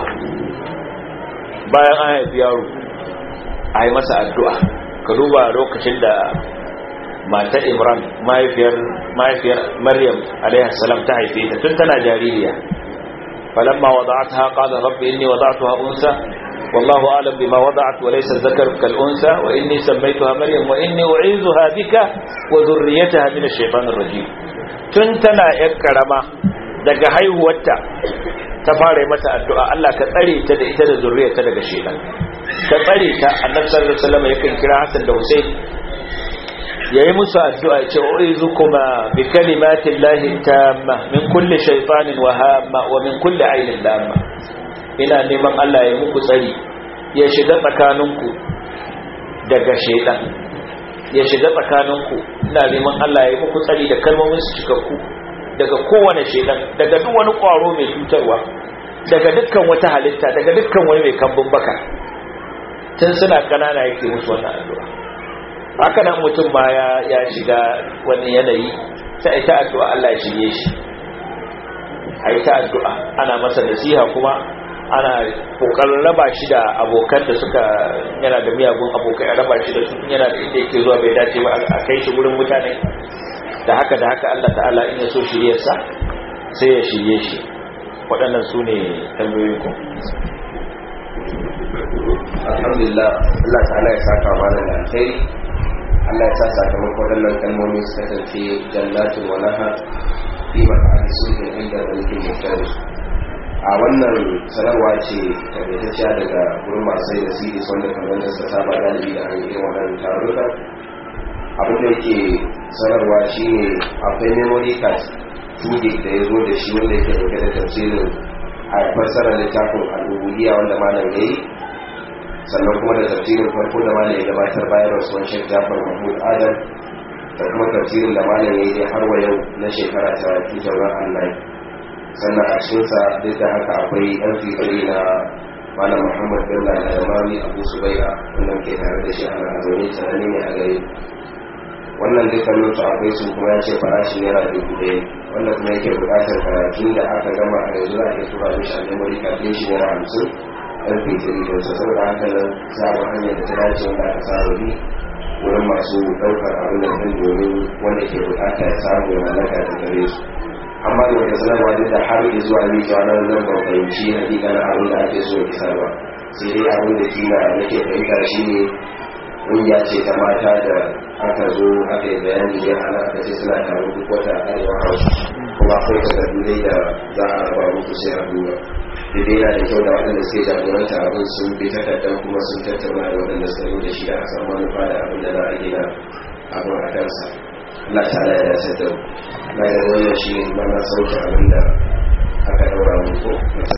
bayan an haifi yaro a yi masa addu'a ka duba lokacin da mata imran mahaifiyar mahaifiyar maryam salam ta haife ta tun tana jaririya falamma wada'atha qala rabbi inni wada'tuha unsa wallahu a'lam bima wada'at wa laysa dhakar kal unsa wa inni sammaytuha maryam wa inni u'izuha bika wa dhurriyyataha min ash-shaytanir rajim tun tana yar karama daga haihuwarta ta fara yi mata addu'a Allah ka tsare ta da ita da zurriyarta daga shedan ka tsare ta annabi sallallahu alaihi wasallam yakan kira Hassan da Hussein yayi musu addu'a ce uizukuma bi kalimati llahi tamma min kulli shaytanin wa hamma wa min kulli ainin lamma ina neman Allah ya muku tsari ya shiga tsakaninku daga shedan ya shiga tsakaninku ina neman Allah ya muku tsari da kalmomin su cikakku daga kowane shedan daga duk wani kwaro mai cutarwa daga dukkan wata halitta daga dukkan wani mai kambun baka tun suna kanana yake musu wannan addu'a haka nan mutum ma ya ya shiga wani yanayi sai ta addu'a Allah ya shirye shi ai ta addu'a ana masa nasiha kuma ana kokarin raba shi da abokan da suka yana da miyagun abokai a raba shi da su yana da inda yake zuwa bai dace ba a kai shi wurin mutane da haka da haka Allah ta'ala in ya so shiryarsa sai ya shirye shi waɗannan su ne tambayoyin ku alhamdulillah Allah ta'ala ya saka mana da alkhairi Allah ya sa sakamakon waɗannan kalmomi su kasance jannatin wa nahar fi ma'ani sulhin inda mulkin mutane a wannan sanarwa ce tabbatacciya daga gurin masu da sidis wanda kamar da suka saba galibi da an yi wannan taruka abin da yake sanarwa shine akwai memory card 2 gig da ya zo da shi wanda yake dauke da tafsirin a fassarar littafin al'ubudiyya wanda malam ya yi sannan kuma da tafsirin farko da malam ya gabatar bayan rasuwan shek jafar mahmud adam da kuma tafsirin da malam ya yi har wa yau na shekara ta 2009 sannan a cikinsa duk da haka akwai yan fitiri na malam muhammad bello da yamari abu subai'a wannan ke tare da shi ana zaune tunani ne a gare wannan dukkanin su akwai su kuma ya ce farashi naira dubu ɗaya wanda kuma yake buƙatar karatun da aka gama a yanzu za a iya tura mishi a memory kafin shi naira hamsin yan fitiri don su saboda haka nan za a hanyar da ta dace wanda aka saba bi wurin masu ɗaukar abin da kan domin wanda ke buƙata ya samu ya mallaka da gare su amma da wata sanarwa duk da har zuwa ni zuwa nan zan ban fahimci hakikanin abin da ake so ya ba sai dai abin da kila nake fahimta shi ne ƙungiya ce ta mata da aka zo aka yi bayani ya ana aka ce suna tare duk wata arewa hausa kuma akwai takardu dai da za a raba muku sai a duba da dai yana da kyau da waɗanda suke jagoranta abin sun bi takardar kuma sun tattauna da waɗanda suka zo da shi da a san manufa da abin da za a gina abin a kansa Allah ta ya dace da na ga wannan shi ne mana sauke abin da aka daura muku